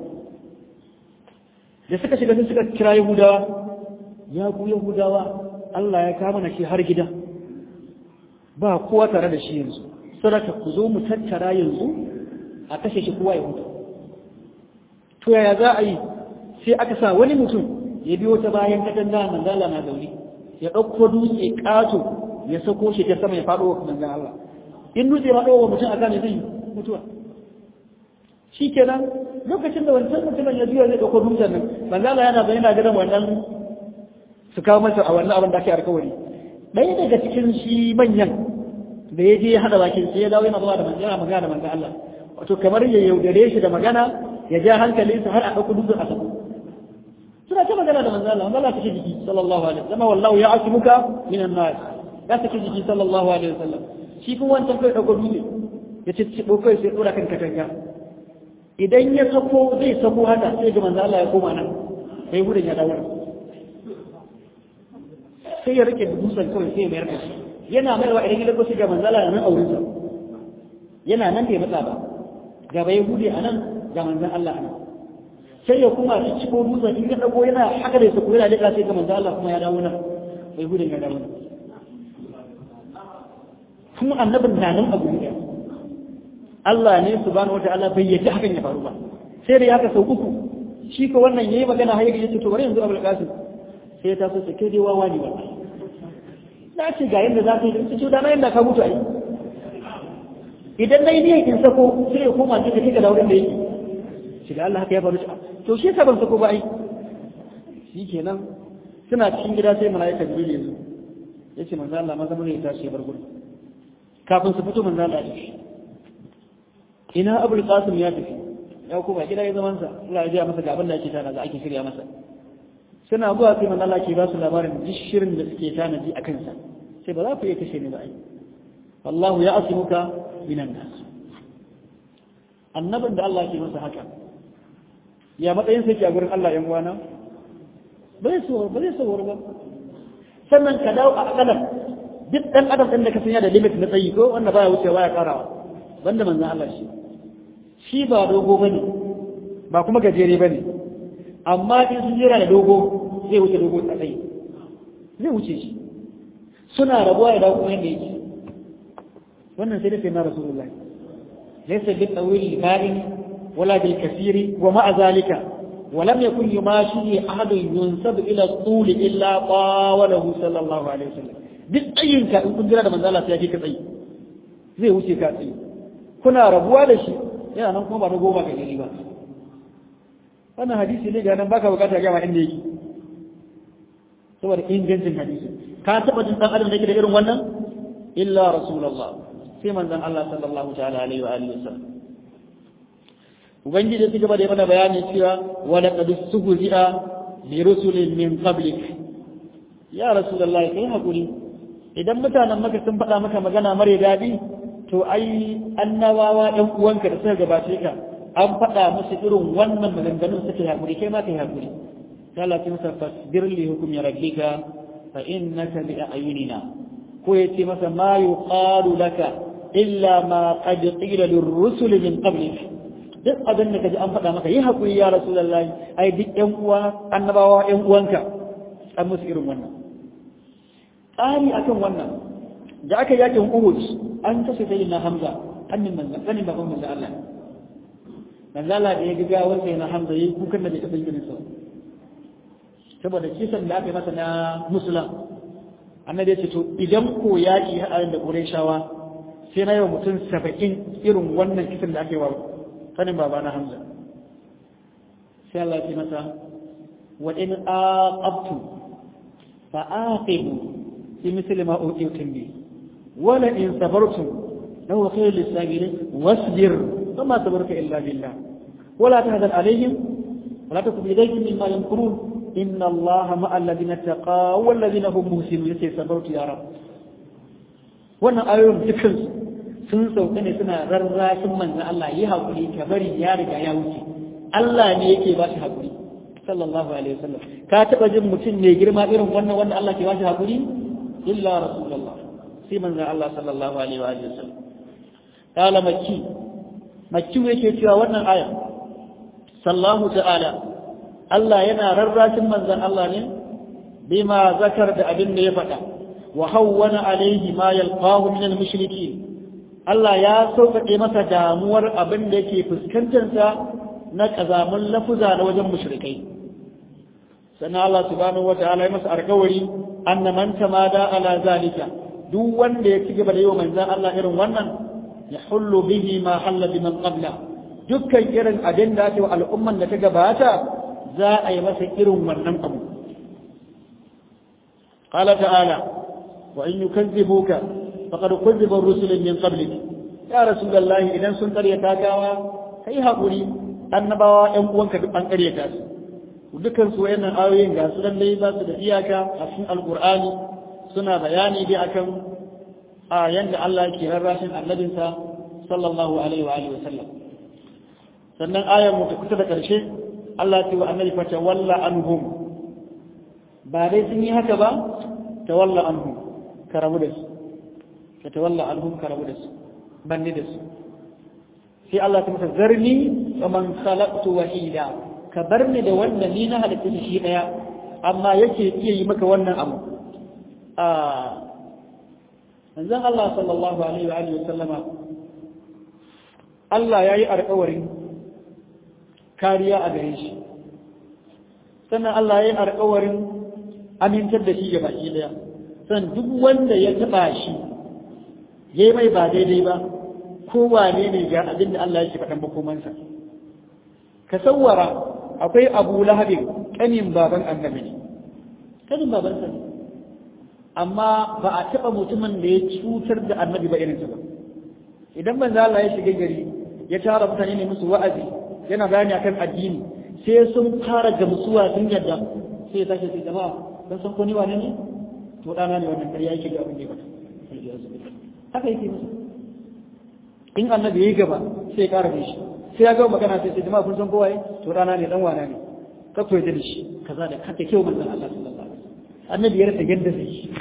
da suka shiga sai suka kira Yahudawa ya ku Yahudawa Allah ya kama na shi har gida ba kowa tare da shi yanzu saraka ku zo mu tattara yanzu a kashe shi kowa ya huta to yaya za a yi sai aka sa wani mutum ya biyo ta bayan katanga manzala na zaune ya ɗauko dutse ƙato ya sako shi ta sama ya faɗo wa manzan Allah in dutse ma ɗauwa mutum a kan zai mutuwa shi kenan lokacin da wancan mutumin ya juya zai ɗauko dutsen nan manzala yana zaune na gidan wannan su kawo masa a wannan abin da ake alkawari ɗaya daga cikin shi manyan da ya je ya haɗa bakin sai ya dawo yana zuwa da manzan magana da manzan Allah wato kamar ya yaudare shi da magana ya ja hankalinsa har a ɗauko dutsen a sako suna ta magana da manzo Allah manzo Allah take jiki sallallahu alaihi wasallam wallahu ya'asimuka minan nas ya take jiki sallallahu alaihi wasallam shi kuma wancan kai dauko dutse ya ce ci kai sai dora kan katanga idan ya sako zai sako haka sai ga manzo Allah ya koma nan sai gudun ya dawo sai ya rike dutsen kawai sai ya mayar da shi yana mayarwa idan ya dauko shi ga manzo Allah nan aurinsa yana nan bai matsa ba gaba ya gude a nan ga manzon Allah a nan sai ya kuma ci ciko dutsen in ya dago yana haka da su yana daga sai ga manzo Allah kuma ya dawo nan bai gudun ya dawo nan kuma annabin na nan abu ne Allah ne subhanahu wataala bai yaji hakan ya faru ba sai da haka sau uku shi ko wannan yayi magana har yace to bari yanzu Abul Qasim sai ta so kai dai wawa ne wallahi na ce ga yanda za ka yi ce da na yanda ka mutu ai idan dai ne in sako sai ya koma cikin kika da wurin da yake shi da Allah haka ya faru to shi ka ban sako ba ai shi kenan suna cikin gida sai malaika jibril ya zo ya ce manzo Allah maza mun ya tashi ya bar gurin kafin su fito manzo Allah ya tafi ina abul qasim ya tafi ya koma gida ya zaman sa Allah ya ji masa ga abin da ake tana da ake shirya masa suna zuwa sai manzo Allah ke ba su labarin duk shirin da suke tanaji a kansa sai ba za ku iya kashe ni ba ai wallahu ya asimuka minan nas annabin da Allah ke masa haka ya matsayin sai ke a gurin Allah ‘yan uwana ba zai sauwar ba zai sauwar ba sannan ka dawo a akalar duk ɗan adam ɗin da ka sanya da limit na tsayi ko wanda baya wucewa ya karawa banda manzan Allah shi shi ba dogo ba ne ba kuma gajere ba ne amma in sun jera da dogo zai wuce dogo a tsayi zai wuce shi suna rabuwa ya dawo kuma yadda yake wannan sai da sai na rasulullahi laysa bil tawil barin ولا بالكثير ومع ذلك ولم يكن يماشي أحد ينسب إلى الطول إلا طاوله صلى الله عليه وسلم duk tsayinka in kun jira da manzala sai ya ka tsayi zai wuce ka tsayi kuna rabuwa da shi yana nan kuma ba na goma ka gani ba wannan hadisi ne ga nan baka bukata ga ma inda yake saboda ingancin hadisi ka taba jin dan adam da yake da irin wannan illa rasulullah sai manzon Allah sallallahu ta'ala alaihi wa alihi wasallam ubangiji ya gaba da mana bayani cewa wala qad suhzi'a bi rusulin min qablik ya rasulullahi kai hakuri idan mutanen maka sun faɗa maka magana mare daɗi to ai annabawa ɗan uwanka da suka gabace ka an faɗa musu irin wannan maganganun suka hakuri kai ma kai hakuri sai Allah ya masa fasbir li hukmi rabbika fa innaka bi ayunina ko yace masa ma yuqalu laka illa ma qad qila lirrusul min qablik duk abin da kaji an faɗa maka yi haƙuri ya rasulullahi ai duk ƴan uwa annabawa ƴan uwanka an musu irin wannan tsari akan wannan da aka yakin Uhud an kashe sai na Hamza annin manzon ganin baban manzon Allah manzon Allah da ya ga gawar sai na Hamza yayi kukan da bai taɓa yin sa saboda kisan da aka yi masa na musulman annabi ya ce to idan ko yaƙi haɗa da Qurayshawa sai na yau mutum saba'in irin wannan kisan da aka yi wa sanin baba na Hamza sai Allah ya masa wa in aqabtu fa aqibu bi misli ma utitum bi wa la in sabartum lahu khayrul lisabirin wasbir fama sabarka illa billah ولا تهزن عليهم ولا تكن إليهم مما يمكرون إن الله مع الذين اتقوا والذين هم محسنون يسير صبرت يا رب wannan ayoyin dukkan sun sauka ne suna rarrashin manzan Allah yi haƙuri ka bari ya riga ya wuce Allah ne yake ba shi haƙuri sallallahu alaihi wasallam ka taɓa jin mutum mai girma irin wannan wanda Allah ke ba shi haƙuri illa rasulullah sai manzon Allah sallallahu alaihi wa sallam kala makki makki yake cewa wannan aya sallahu ta'ala Allah yana rarrashin manzon Allah ne bima zakar da abin da ya faɗa wa hawwana alaihi ma yalqahu min al-mushrikeen Allah ya sauƙaƙe masa damuwar abin da yake fuskantarsa na ƙazamin lafuza na wajen mushrikai sannan Allah subhanahu wa ta'ala ya masa alƙawari anna man tamada ala zalika duk wanda ya ci gaba da yi wa manzan Allah irin wannan ya hullu bihi ma halla biman qabla dukkan irin abin da ake wa al'umman da ta gabata za a yi masa irin wannan abu qala ta'ala wa in yukazzibuka faqad kuzziba rusulun min qablik ya rasulullahi idan sun karyata gawa kai hakuri annabawa ƴan uwanka duk an karyata su dukkan su wayannan ayoyin ga su dai ba su da iyaka a cikin alqur'ani suna bayani dai akan a yanda Allah yake rarrashin annabinsa sallallahu alaihi wa alihi wasallam sannan ayar mu ta kusa da karshe Allah ya ce wa annabi fa tawalla anhum ba dai sun yi haka ba tawalla anhum ka rabu da su ka tawalla anhum ka rabu da su banni da su sai Allah ta masa zarni wa man khalaqtu wahida ka bar ni da wannan ni na halitta shi daya amma yake iya yi maka wannan abu a manzon Allah sallallahu alaihi wa alihi sallama Allah yayi alƙawarin kariya a gare shi sannan Allah yayi alƙawarin amintar da shi ga baki daya san duk wanda ya taba shi yayi mai ba daidai ba ko wane ne ga abin da Allah yake faɗan makomansa ka sawwara akwai Abu Lahab kanin baban annabi ne kanin babansa ne amma ba a taɓa mutumin da ya cutar da annabi ba irinsa ba idan manzo Allah ya shiga gari ya tara mutane ne musu wa'azi yana bayani akan addini sai sun fara gamsuwa sun yadda sai ya tashi sai jama'a dan san ko ni wane ne to dana ne wannan ƙarya yake ga abin da ya faɗa haka yake musu in annabi yayi gaba sai ya ƙara shi sai ya ga magana sai sai jama'a kun san kowa to dana ne dan wana ne ka koyi da shi kaza da kanta kyau manzon Allah sallallahu alaihi wasallam annabi ya rasa yadda zai yi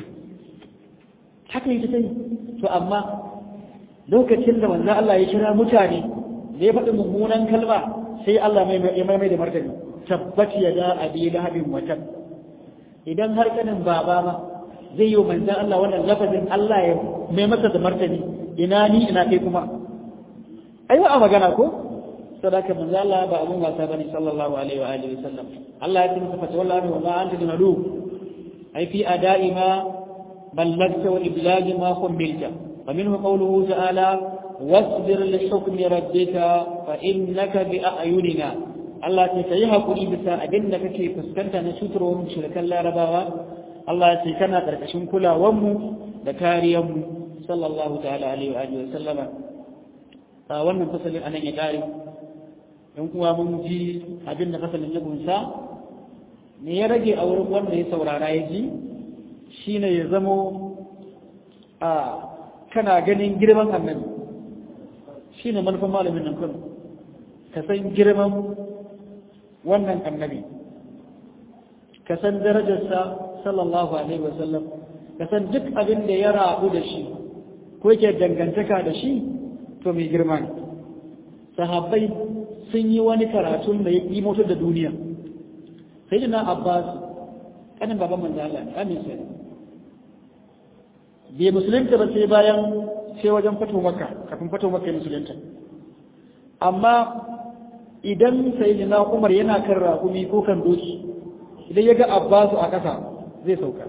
haka yi ta sai to amma lokacin da manzon Allah ya kira mutane da ya faɗi mummunan kalma sai Allah ya mai da martani tabbat ya da abi lahabin watan idan har kanin baba ma zai yi manzon Allah wannan lafazin Allah ya mai masa da martani ina ni ina kai kuma ai ba a magana ko sadaka manzo Allah ba abun wasa bane sallallahu alaihi wa alihi wasallam Allah ya tunta fata wallahi wa ma anta bimadu ai fi ada'i ma ballagta wa iblagi ma qumbilta wa minhu qawluhu ta'ala wasbir li hukmi rabbika fa innaka bi a'yunina Allah ce kai hakuri bisa abin da kake fuskanta na cutarwar shirkan larabawa Allah ce kana karkashin kulawar mu da kariyar mu sallallahu ta'ala alaihi wa alihi wasallama wannan fasalin anan ya kare in kuwa mun ji abin da fasalin ya gunsa me ya rage a wurin wanda ya saurara ya ji shine ya zamo a kana ganin girman annabi shine manufan malamin nan kun ka san girman wannan annabi ka san darajarsa sallallahu alaihi wasallam ka san duk abin da ya rabu da shi ko yake dangantaka da shi to mai girma ne sahabbai sun yi wani karatun da ya yi motar da duniya sai da na abbas kanin baban manzo Allah ne amin sai bai musulunta ba sai bayan sai wajen fato maka kafin fato maka musulunta amma idan sai da umar yana kan raƙumi ko kan doki idan ya ga abbasu a ƙasa zai sauka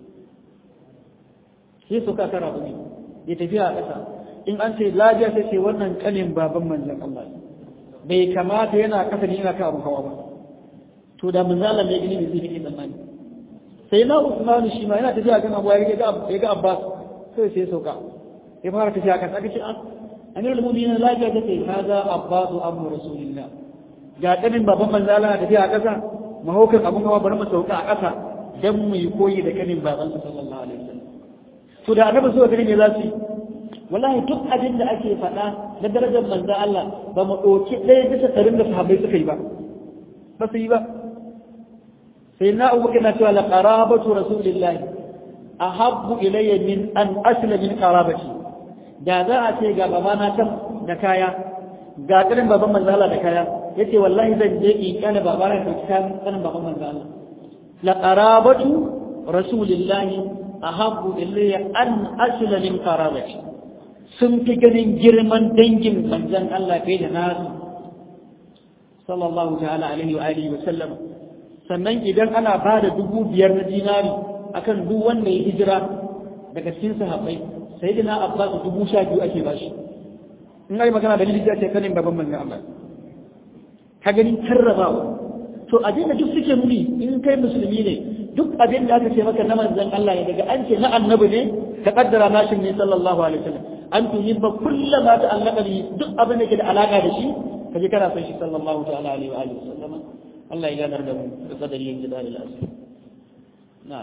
sai sauka kan raƙumi ya tafiya a ƙasa in an ce lafiya sai ce wannan kanin baban manzon Allah bai kamata yana kasa ne yana kan abu hawa ba to da manzon Allah mai gini ne zai fi tsammani sai na Usman shi ma yana tafiya kan abu ya ga ya ga Abbas sai sai sauka ya fara tafiya kan aka ce Amirul Mu'minin lafiya ta ce kaza Abbas abu Rasulillah ga kanin baban manzon Allah tafiya a ƙasa mahaukan abun hawa bari mu sauka a ƙasa dan mu yi koyi da kanin baban sallallahu alaihi wasallam to da annabi so gani me za su yi wallahi duk abin da ake faɗa na darajar manzan Allah ba mu ɗauki ɗaya bisa ɗarin da sahabbai suka yi ba ba su yi ba sai na abu na cewa la qarabatu rasulillah ahabbu ilayya min an asla min qarabati da za a ce ga babana can da kaya ga kanin baban manzo Allah da kaya yace wallahi zan je in kana babana da kayan kanin baban manzo Allah la qarabatu rasulillahi ahabbu ilayya an asla min qarabati sun fi ganin girman dangin manzon Allah fiye da nasu sallallahu ta'ala alaihi wa alihi wa sallam sannan idan ana ba da dubu biyar na dinari akan duk wanda ya hijira daga cikin sahabbai sai dina abbas dubu sha biyu ake bashi in ai magana da lili ce kanin baban manzon Allah ka gani karrabawa to abin da duk suke nuni in kai musulmi ne duk abin da aka ce maka na manzon Allah ne daga an ce na annabi ne ka kaddara nashin ne sallallahu alaihi wasallam an tuhibba kullama ta'allaka bi duk abin da ke da alaka da shi kaje kana son shi sallallahu ta'ala alaihi wa alihi wasallam Allah ya ganar da mu da kadari yin jidal al-asr na'am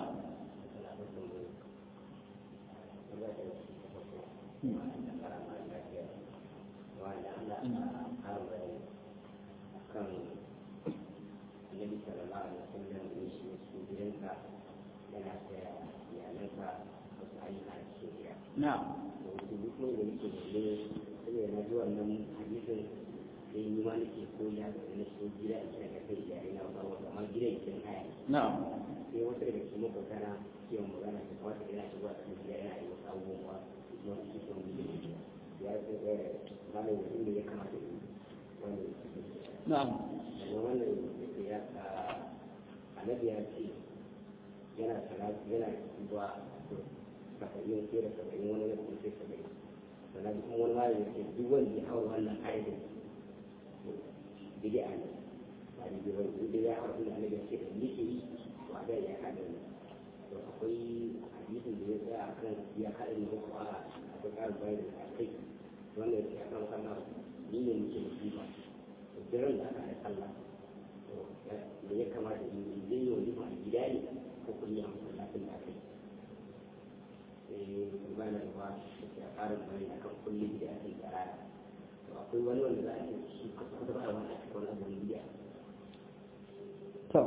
na'am na'am sai wasu daga cikin makwabtana ke magana su kawai yana shigowa a cikin gida yana yi wasu abubuwa kuma su ke son gudu ya ce ɗaya malam mutum ne ya kamata yi wanda na'am daga wannan ya ka annabi ya ce yana salatu yana zuwa saba'in sai da saba'in wani ya kuma sai saba'in sannan kuma wani malam ya ce duk wanda ya haura wannan ayyukan bid'a ne ba da bid'a da ya haura wannan annabi ya ce da nake yi ba da ya haɗa ne to akwai hadisin da ya tsaya a kan ya haɗa ne ko a akwai ƙarin bayani da kai wannan ya kan sallah ni ne muke da kiba to jiran da aka haɗa sallah to da ya kamata in zai yi wani a gida ne ko kuma a masallacin da aka yi sai bayan da ba da ya ƙarin bayani akan kullum da ake tsara to akwai wani wanda za a ce shi kusa ba a wani a cikin wani abin biya to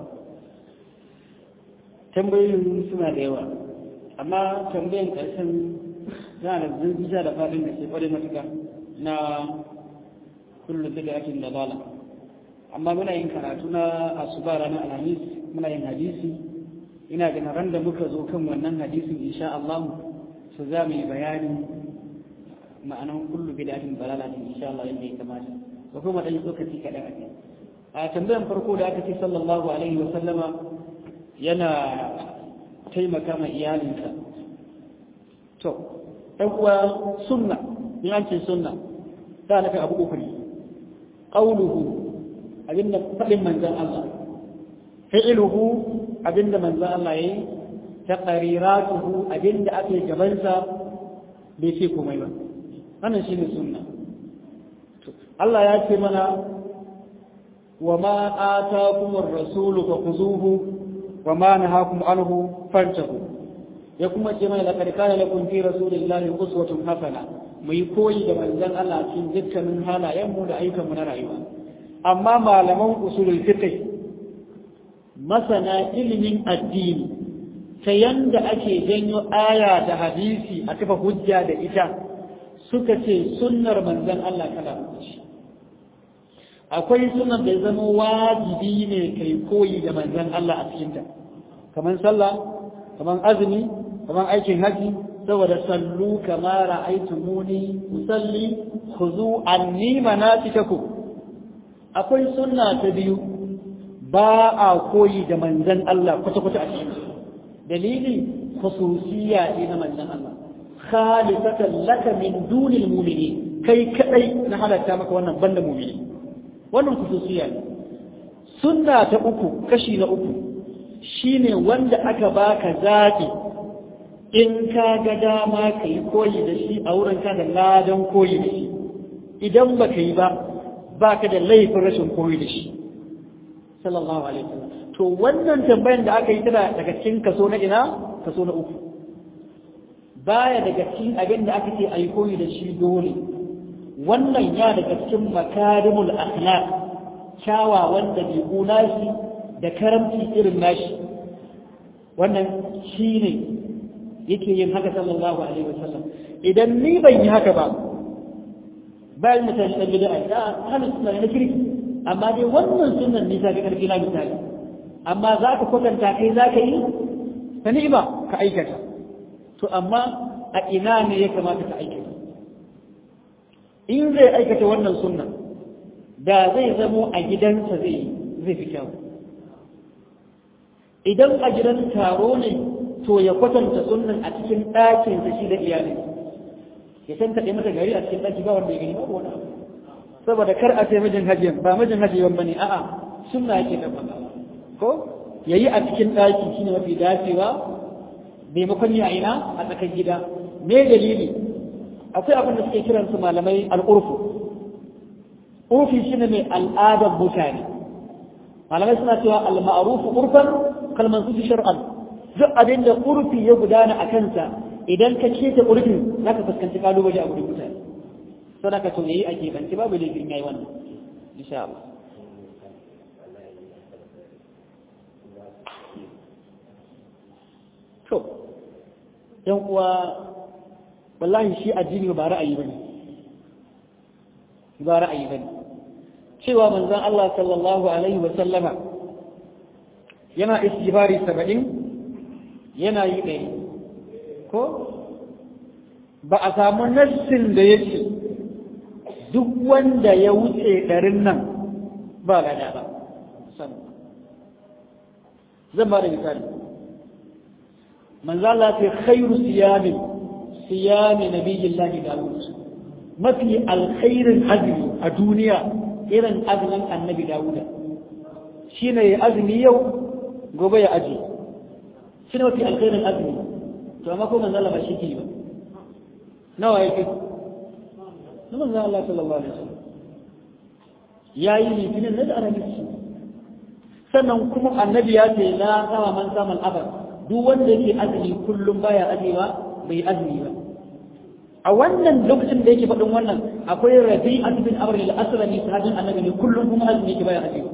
tambayoyin suna da yawa amma tambayan ƙarshen za da zirgija da faɗin da ke ƙware matuka na kullum da ake da bala amma muna yin karatu na asuba ranar alhamis muna yin hadisi ina ganin ran da muka zo kan wannan hadisin insha Allah su za mu yi bayani ma'anan kullu bid'atin dalalatin insha Allah yadda ya kamata ko kuma dan lokaci kadan ake a tambayan farko da aka ce sallallahu alaihi wa sallama yana taimaka ma iyalinsa to ɗan uwa sunna in an ce sunna ta nufin abu uku ne ƙauluhu abinda faɗin manzan Allah fi'iluhu abinda manzan Allah ya yi ta ƙariratuhu abinda ake gabansa bai ce komai ba wannan shi ne sunna Allah ya ce mana wa ma atakumur rasulu fa khuzuhu wa ma nahakum anhu fantahu ya kuma ce mana laqad kana lakum fi rasulillahi uswatun hasana mu yi koyi da manzon Allah cikin dukkanin halayen mu da ayyukan mu na rayuwa amma malaman usulul fiqh masana ilimin addini ta yanda ake janyo aya da hadisi a kafa hujja da ita suka ce sunnar manzon Allah kala ce akwai sunan da ya zama wajibi ne kai koyi da manzon Allah a cikinta kamar sallah kamar azumi kamar aikin haji saboda sallu kama ra'aytumuni usalli khuzu anni manasikakum akwai sunna ta biyu ba a koyi da manzon Allah kwata kwata a cikin dalili khususiyya ne na manzon Allah khalisatan laka min dunil mu'minin kai kadai na halatta maka wannan banda mu'mini wannan khususiyya ne sunna ta uku kashi na uku shine wanda aka baka zaɓi in ka ga dama ka yi koyi da shi a wurin ka da ladan koyi da shi idan ba ka yi ba ba ka da laifin rashin koyi da shi sallallahu alaihi wasallam to wannan tambayan da aka yi tana daga cikin kaso na ina kaso na uku baya daga cikin abin da aka ce a yi koyi da shi dole wannan ya daga cikin makarimul akhlaq kyawawan dabi'u nashi da karamci irin nashi wannan shi ne yake yin haka sallallahu alaihi wasallam idan ni ban yi haka ba bayan mutane dan bid'a da ahlus sunna na kirki amma dai wannan sunnan ne ta ga karfi na misali amma za ka kwatanta kai za ka yi ta ni'ima ka aikata to amma a ina ne ya kamata ka aikata in zai aikata wannan sunna da zai zamo a gidansa zai zai fi kyau idan a gidan taro ne to ya kwatanta sunnan a cikin ɗakinsa shi da iyalin ya san kaɗe mata gari a cikin ɗaki ba wanda ya gani ba wani abu saboda kar a ce mijin hajiyan ba mijin hajiyan bane a'a sunna yake da ko yayi a cikin ɗaki shine mafi dacewa maimakon ya ina a tsakar gida me dalili akwai abin da suke kiran su malamai al'urfu urfi shine mai al'adar mutane malamai suna cewa al-ma'ruf urfan kalman su shar'an duk abin da urfi ya gudana a kansa idan ka keta urfin zaka fuskanci kalubale a gurin mutane sadaka to yayi a kebanci babu laifin yayi wannan insha Allah to yan uwa wallahi shi addini ba ra'ayi bane ba ra'ayi bane cewa manzon Allah sallallahu alaihi wa sallama yana istighfari 70 yana yi ɗaya ko ba a samu nassin da yake duk wanda ya wuce ɗarin nan ba lada ba zan ba da misali manzala ce khairu siyamin siyami nabiyillahi dawud mafi alkhairin azumi a duniya irin azumin annabi dawuda shine ya azumi yau gobe ya aji shine mafi alkhairin azumi to amma ko manzala ba shi ke ba nawa yake na manzan Allah sallallahu alaihi wasallam ya yi litinin na da arabici sannan kuma annabi ya ce la sama man saman abar duk wanda yake azumi kullum baya ajewa bai azumi ba a wannan lokacin da yake faɗin wannan akwai rabi a cikin amr al-aslami sahabin annabi ne kullum kuma azumi yake baya ajewa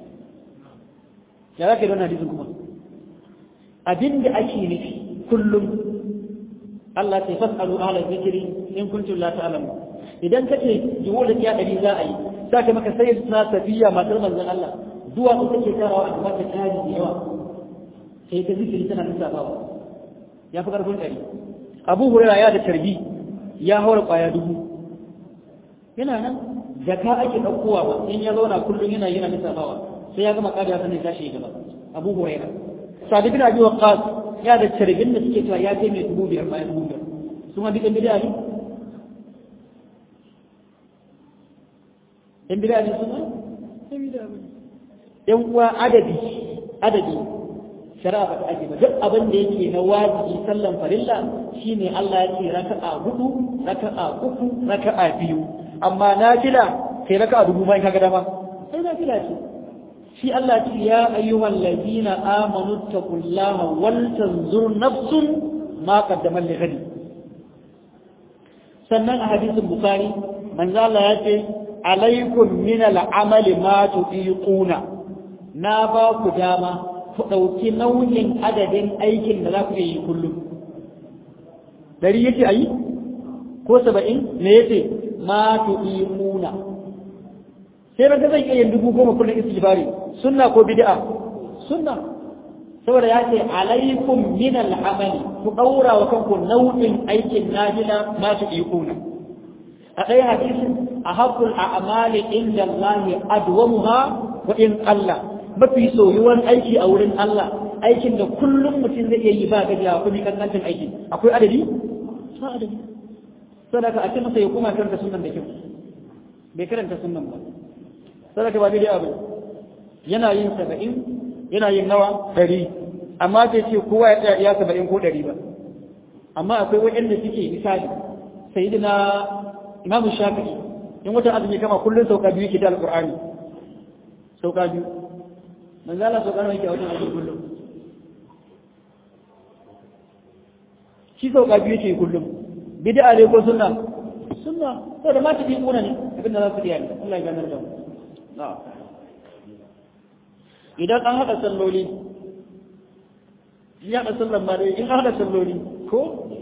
ya zaka yi wannan hadisin kuma abin da ake nufi kullum Allah ta fasalu ahla zikri in kuntum la ta'lamun idan kace jiwo da kiya dari za a yi saka maka sai na safiya matar manzon Allah duwa ko take karawa a mata tari da yawa sai ta zikiri tana lissafawa ya fi karfin dari Abu Hurairah ya da tarbi ya haura kwaya dubu yana nan jaka ake ɗaukowa ba in ya zauna kullum yana yana lissafawa sai ya gama kariya sannan tashi gaba Abu Hurairah Sadi bin Abi Waqqas ya da tarbin da suke cewa ya kai mai dubu biyar bayan dubu biyar su ma duk bid'a ne in bid'a ne su ma yan uwa adadi adadi shari'a ba ta ake ba duk abin da yake na wajibi sallan farilla shine Allah ya ce raka'a hudu raka'a uku raka'a biyu amma nafila sai raka'a dubu bayan kaga dama sai nafila ce shi Allah ce ya ayyuhal ladina amanu taqullaha wal tanzur nafsun ma qaddamat li ghadi sannan a hadisin bukhari manzo Allah ya ce alaikum min al-amali ma tuqiquna na ba ku dama ku dauki nauyin adadin aikin da za ku yi kullum dari yace ayi ko 70 me yace ma tuqiquna sai ranka zai iya yin dubu goma kullum istighfari sunna ko bid'a sunna saboda ya ce alaikum min al-amali ku daura wa kanku nau'in aikin najila ma su ikuna a ɗaya hadisin ahabbul a'mali inda Allah adwamuha wa in Allah mafi soyuwan aiki a wurin Allah aikin da kullum mutum zai iya yi ba gajiya ko bi kankancin aiki akwai adadi ba adadi saboda a ce masa ya kuma karanta sunan da kyau bai karanta sunan ba sadaka ba daidai abu yana yin saba'in yana yin nawa ɗari amma bai ce kowa ya tsaya iya saba'in ko ɗari ba amma akwai waɗanda suke misali sai na imamu shafi'i in wata azumi kama kullum sauka biyu ke da alƙur'ani sauka biyu man zala sauka nawa yake a wajen azumi kullum shi sauka biyu ke kullum bid'a ne ko sunna sunna saboda ma ta bi kuna ne abinda za su iya ne Allah ya ganar da mu idan an haɗa salloli ya haɗa sallan ba dai in haɗa salloli ko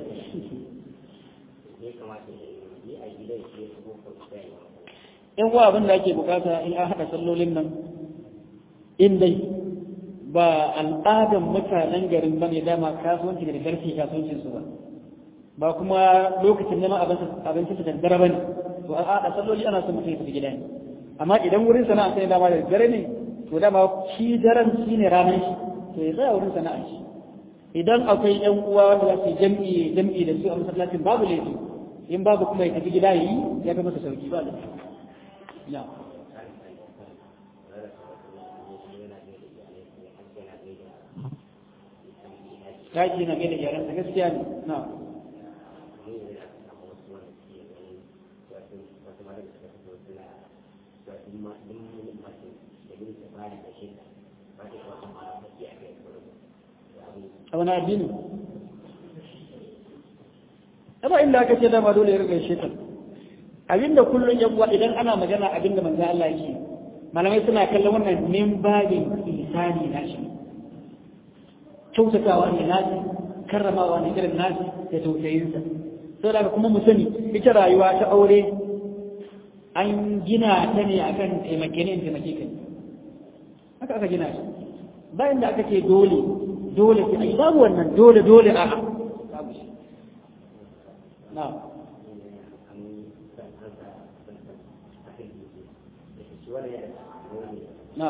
in wa abin da ake bukata in an haɗa sallolin nan in dai ba al'adan mutanen garin bane dama kasuwanci da garfi kasuwancin su ba ba kuma lokacin neman abinci su daddare bane to an haɗa salloli ana son mutum ya tafi gida ne amma idan wurin sana'a sai dama da dare ne to dama shi daren shi ne ranar shi to ya tsaya wurin sana'a shi idan akwai yan uwa wanda za su jam'i jam'i da su a masallacin babu laifi in babu kuma ya tafi gida yi ya ga masa sauki ba laifi na Daji na gaida yaran gaskiya ne na a wani addini ba inda aka ce dama dole ya riga shekar abinda kullum yan uwa idan ana magana abinda manzo Allah yake malamai suna kallon wannan min babin isani na shi kyautatawa ne nashi karramawa ne irin nashi da tausayinsa sai daga kuma mu sani ita rayuwa ta aure an gina ta ne akan taimake ne taimake ka haka aka gina shi bayan da aka ce dole dole sai ai babu wannan dole dole a babu shi na na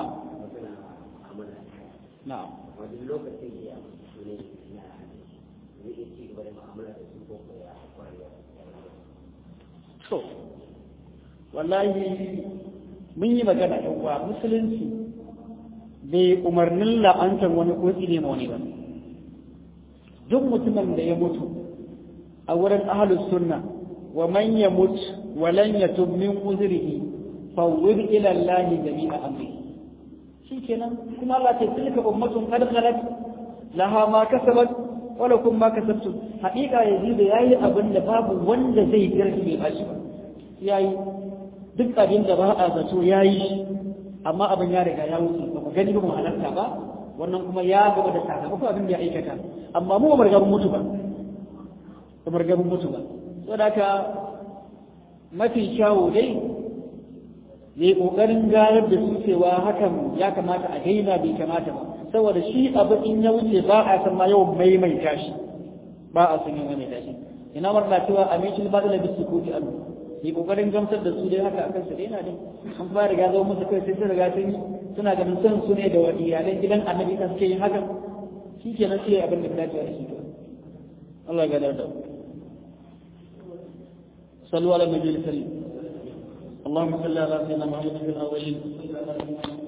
na wani lokacin da ya ne na zai iya ci gaba da mu'amala da su ko ko ya kwarewa to wallahi mun yi magana yan uwa musulunci bai umarnin la'antar wani ko tsine ma wani ba duk mutumin da ya mutu a wurin ahlus sunna wa man yamut wa lan yatub min uzrihi fawwid ila Allah jami'a amri shikenan kuma Allah ta tilka ummatun qad khalat laha ma kasabat wa lakum ma kasabtum haƙiƙa yazid yayi abin da babu wanda zai girki bai bashi ba yayi duk abin da ba a zato yayi amma abin ya riga ya wuce ba mu gani ba mu halarta ba wannan kuma ya gaba da sakamakon abin da ya aikata amma mu ba mu mutu ba ba mu mutu ba saboda haka mafi kyawu dai ya yi ƙoƙarin gayar da su cewa hakan ya kamata a daina bai kamata ba saboda shi abu in ya wuce ba a san ma yawan maimaita shi ba a san yawan maimaita shi ina marna cewa a mai shi ba da bisu ko ji alu yi ƙoƙarin gamsar da su dai haka akan su daina din an fara riga zama musu kai sai sun riga sun yi suna ganin son su ne da wa iyalan gidan annabi kan suke yin hakan shi kenan sai abin da ya dace da shi Allah ya gadar da mu صلوا على النبي الكريم اللهم صل على سيدنا محمد في الاولين وصل على سيدنا محمد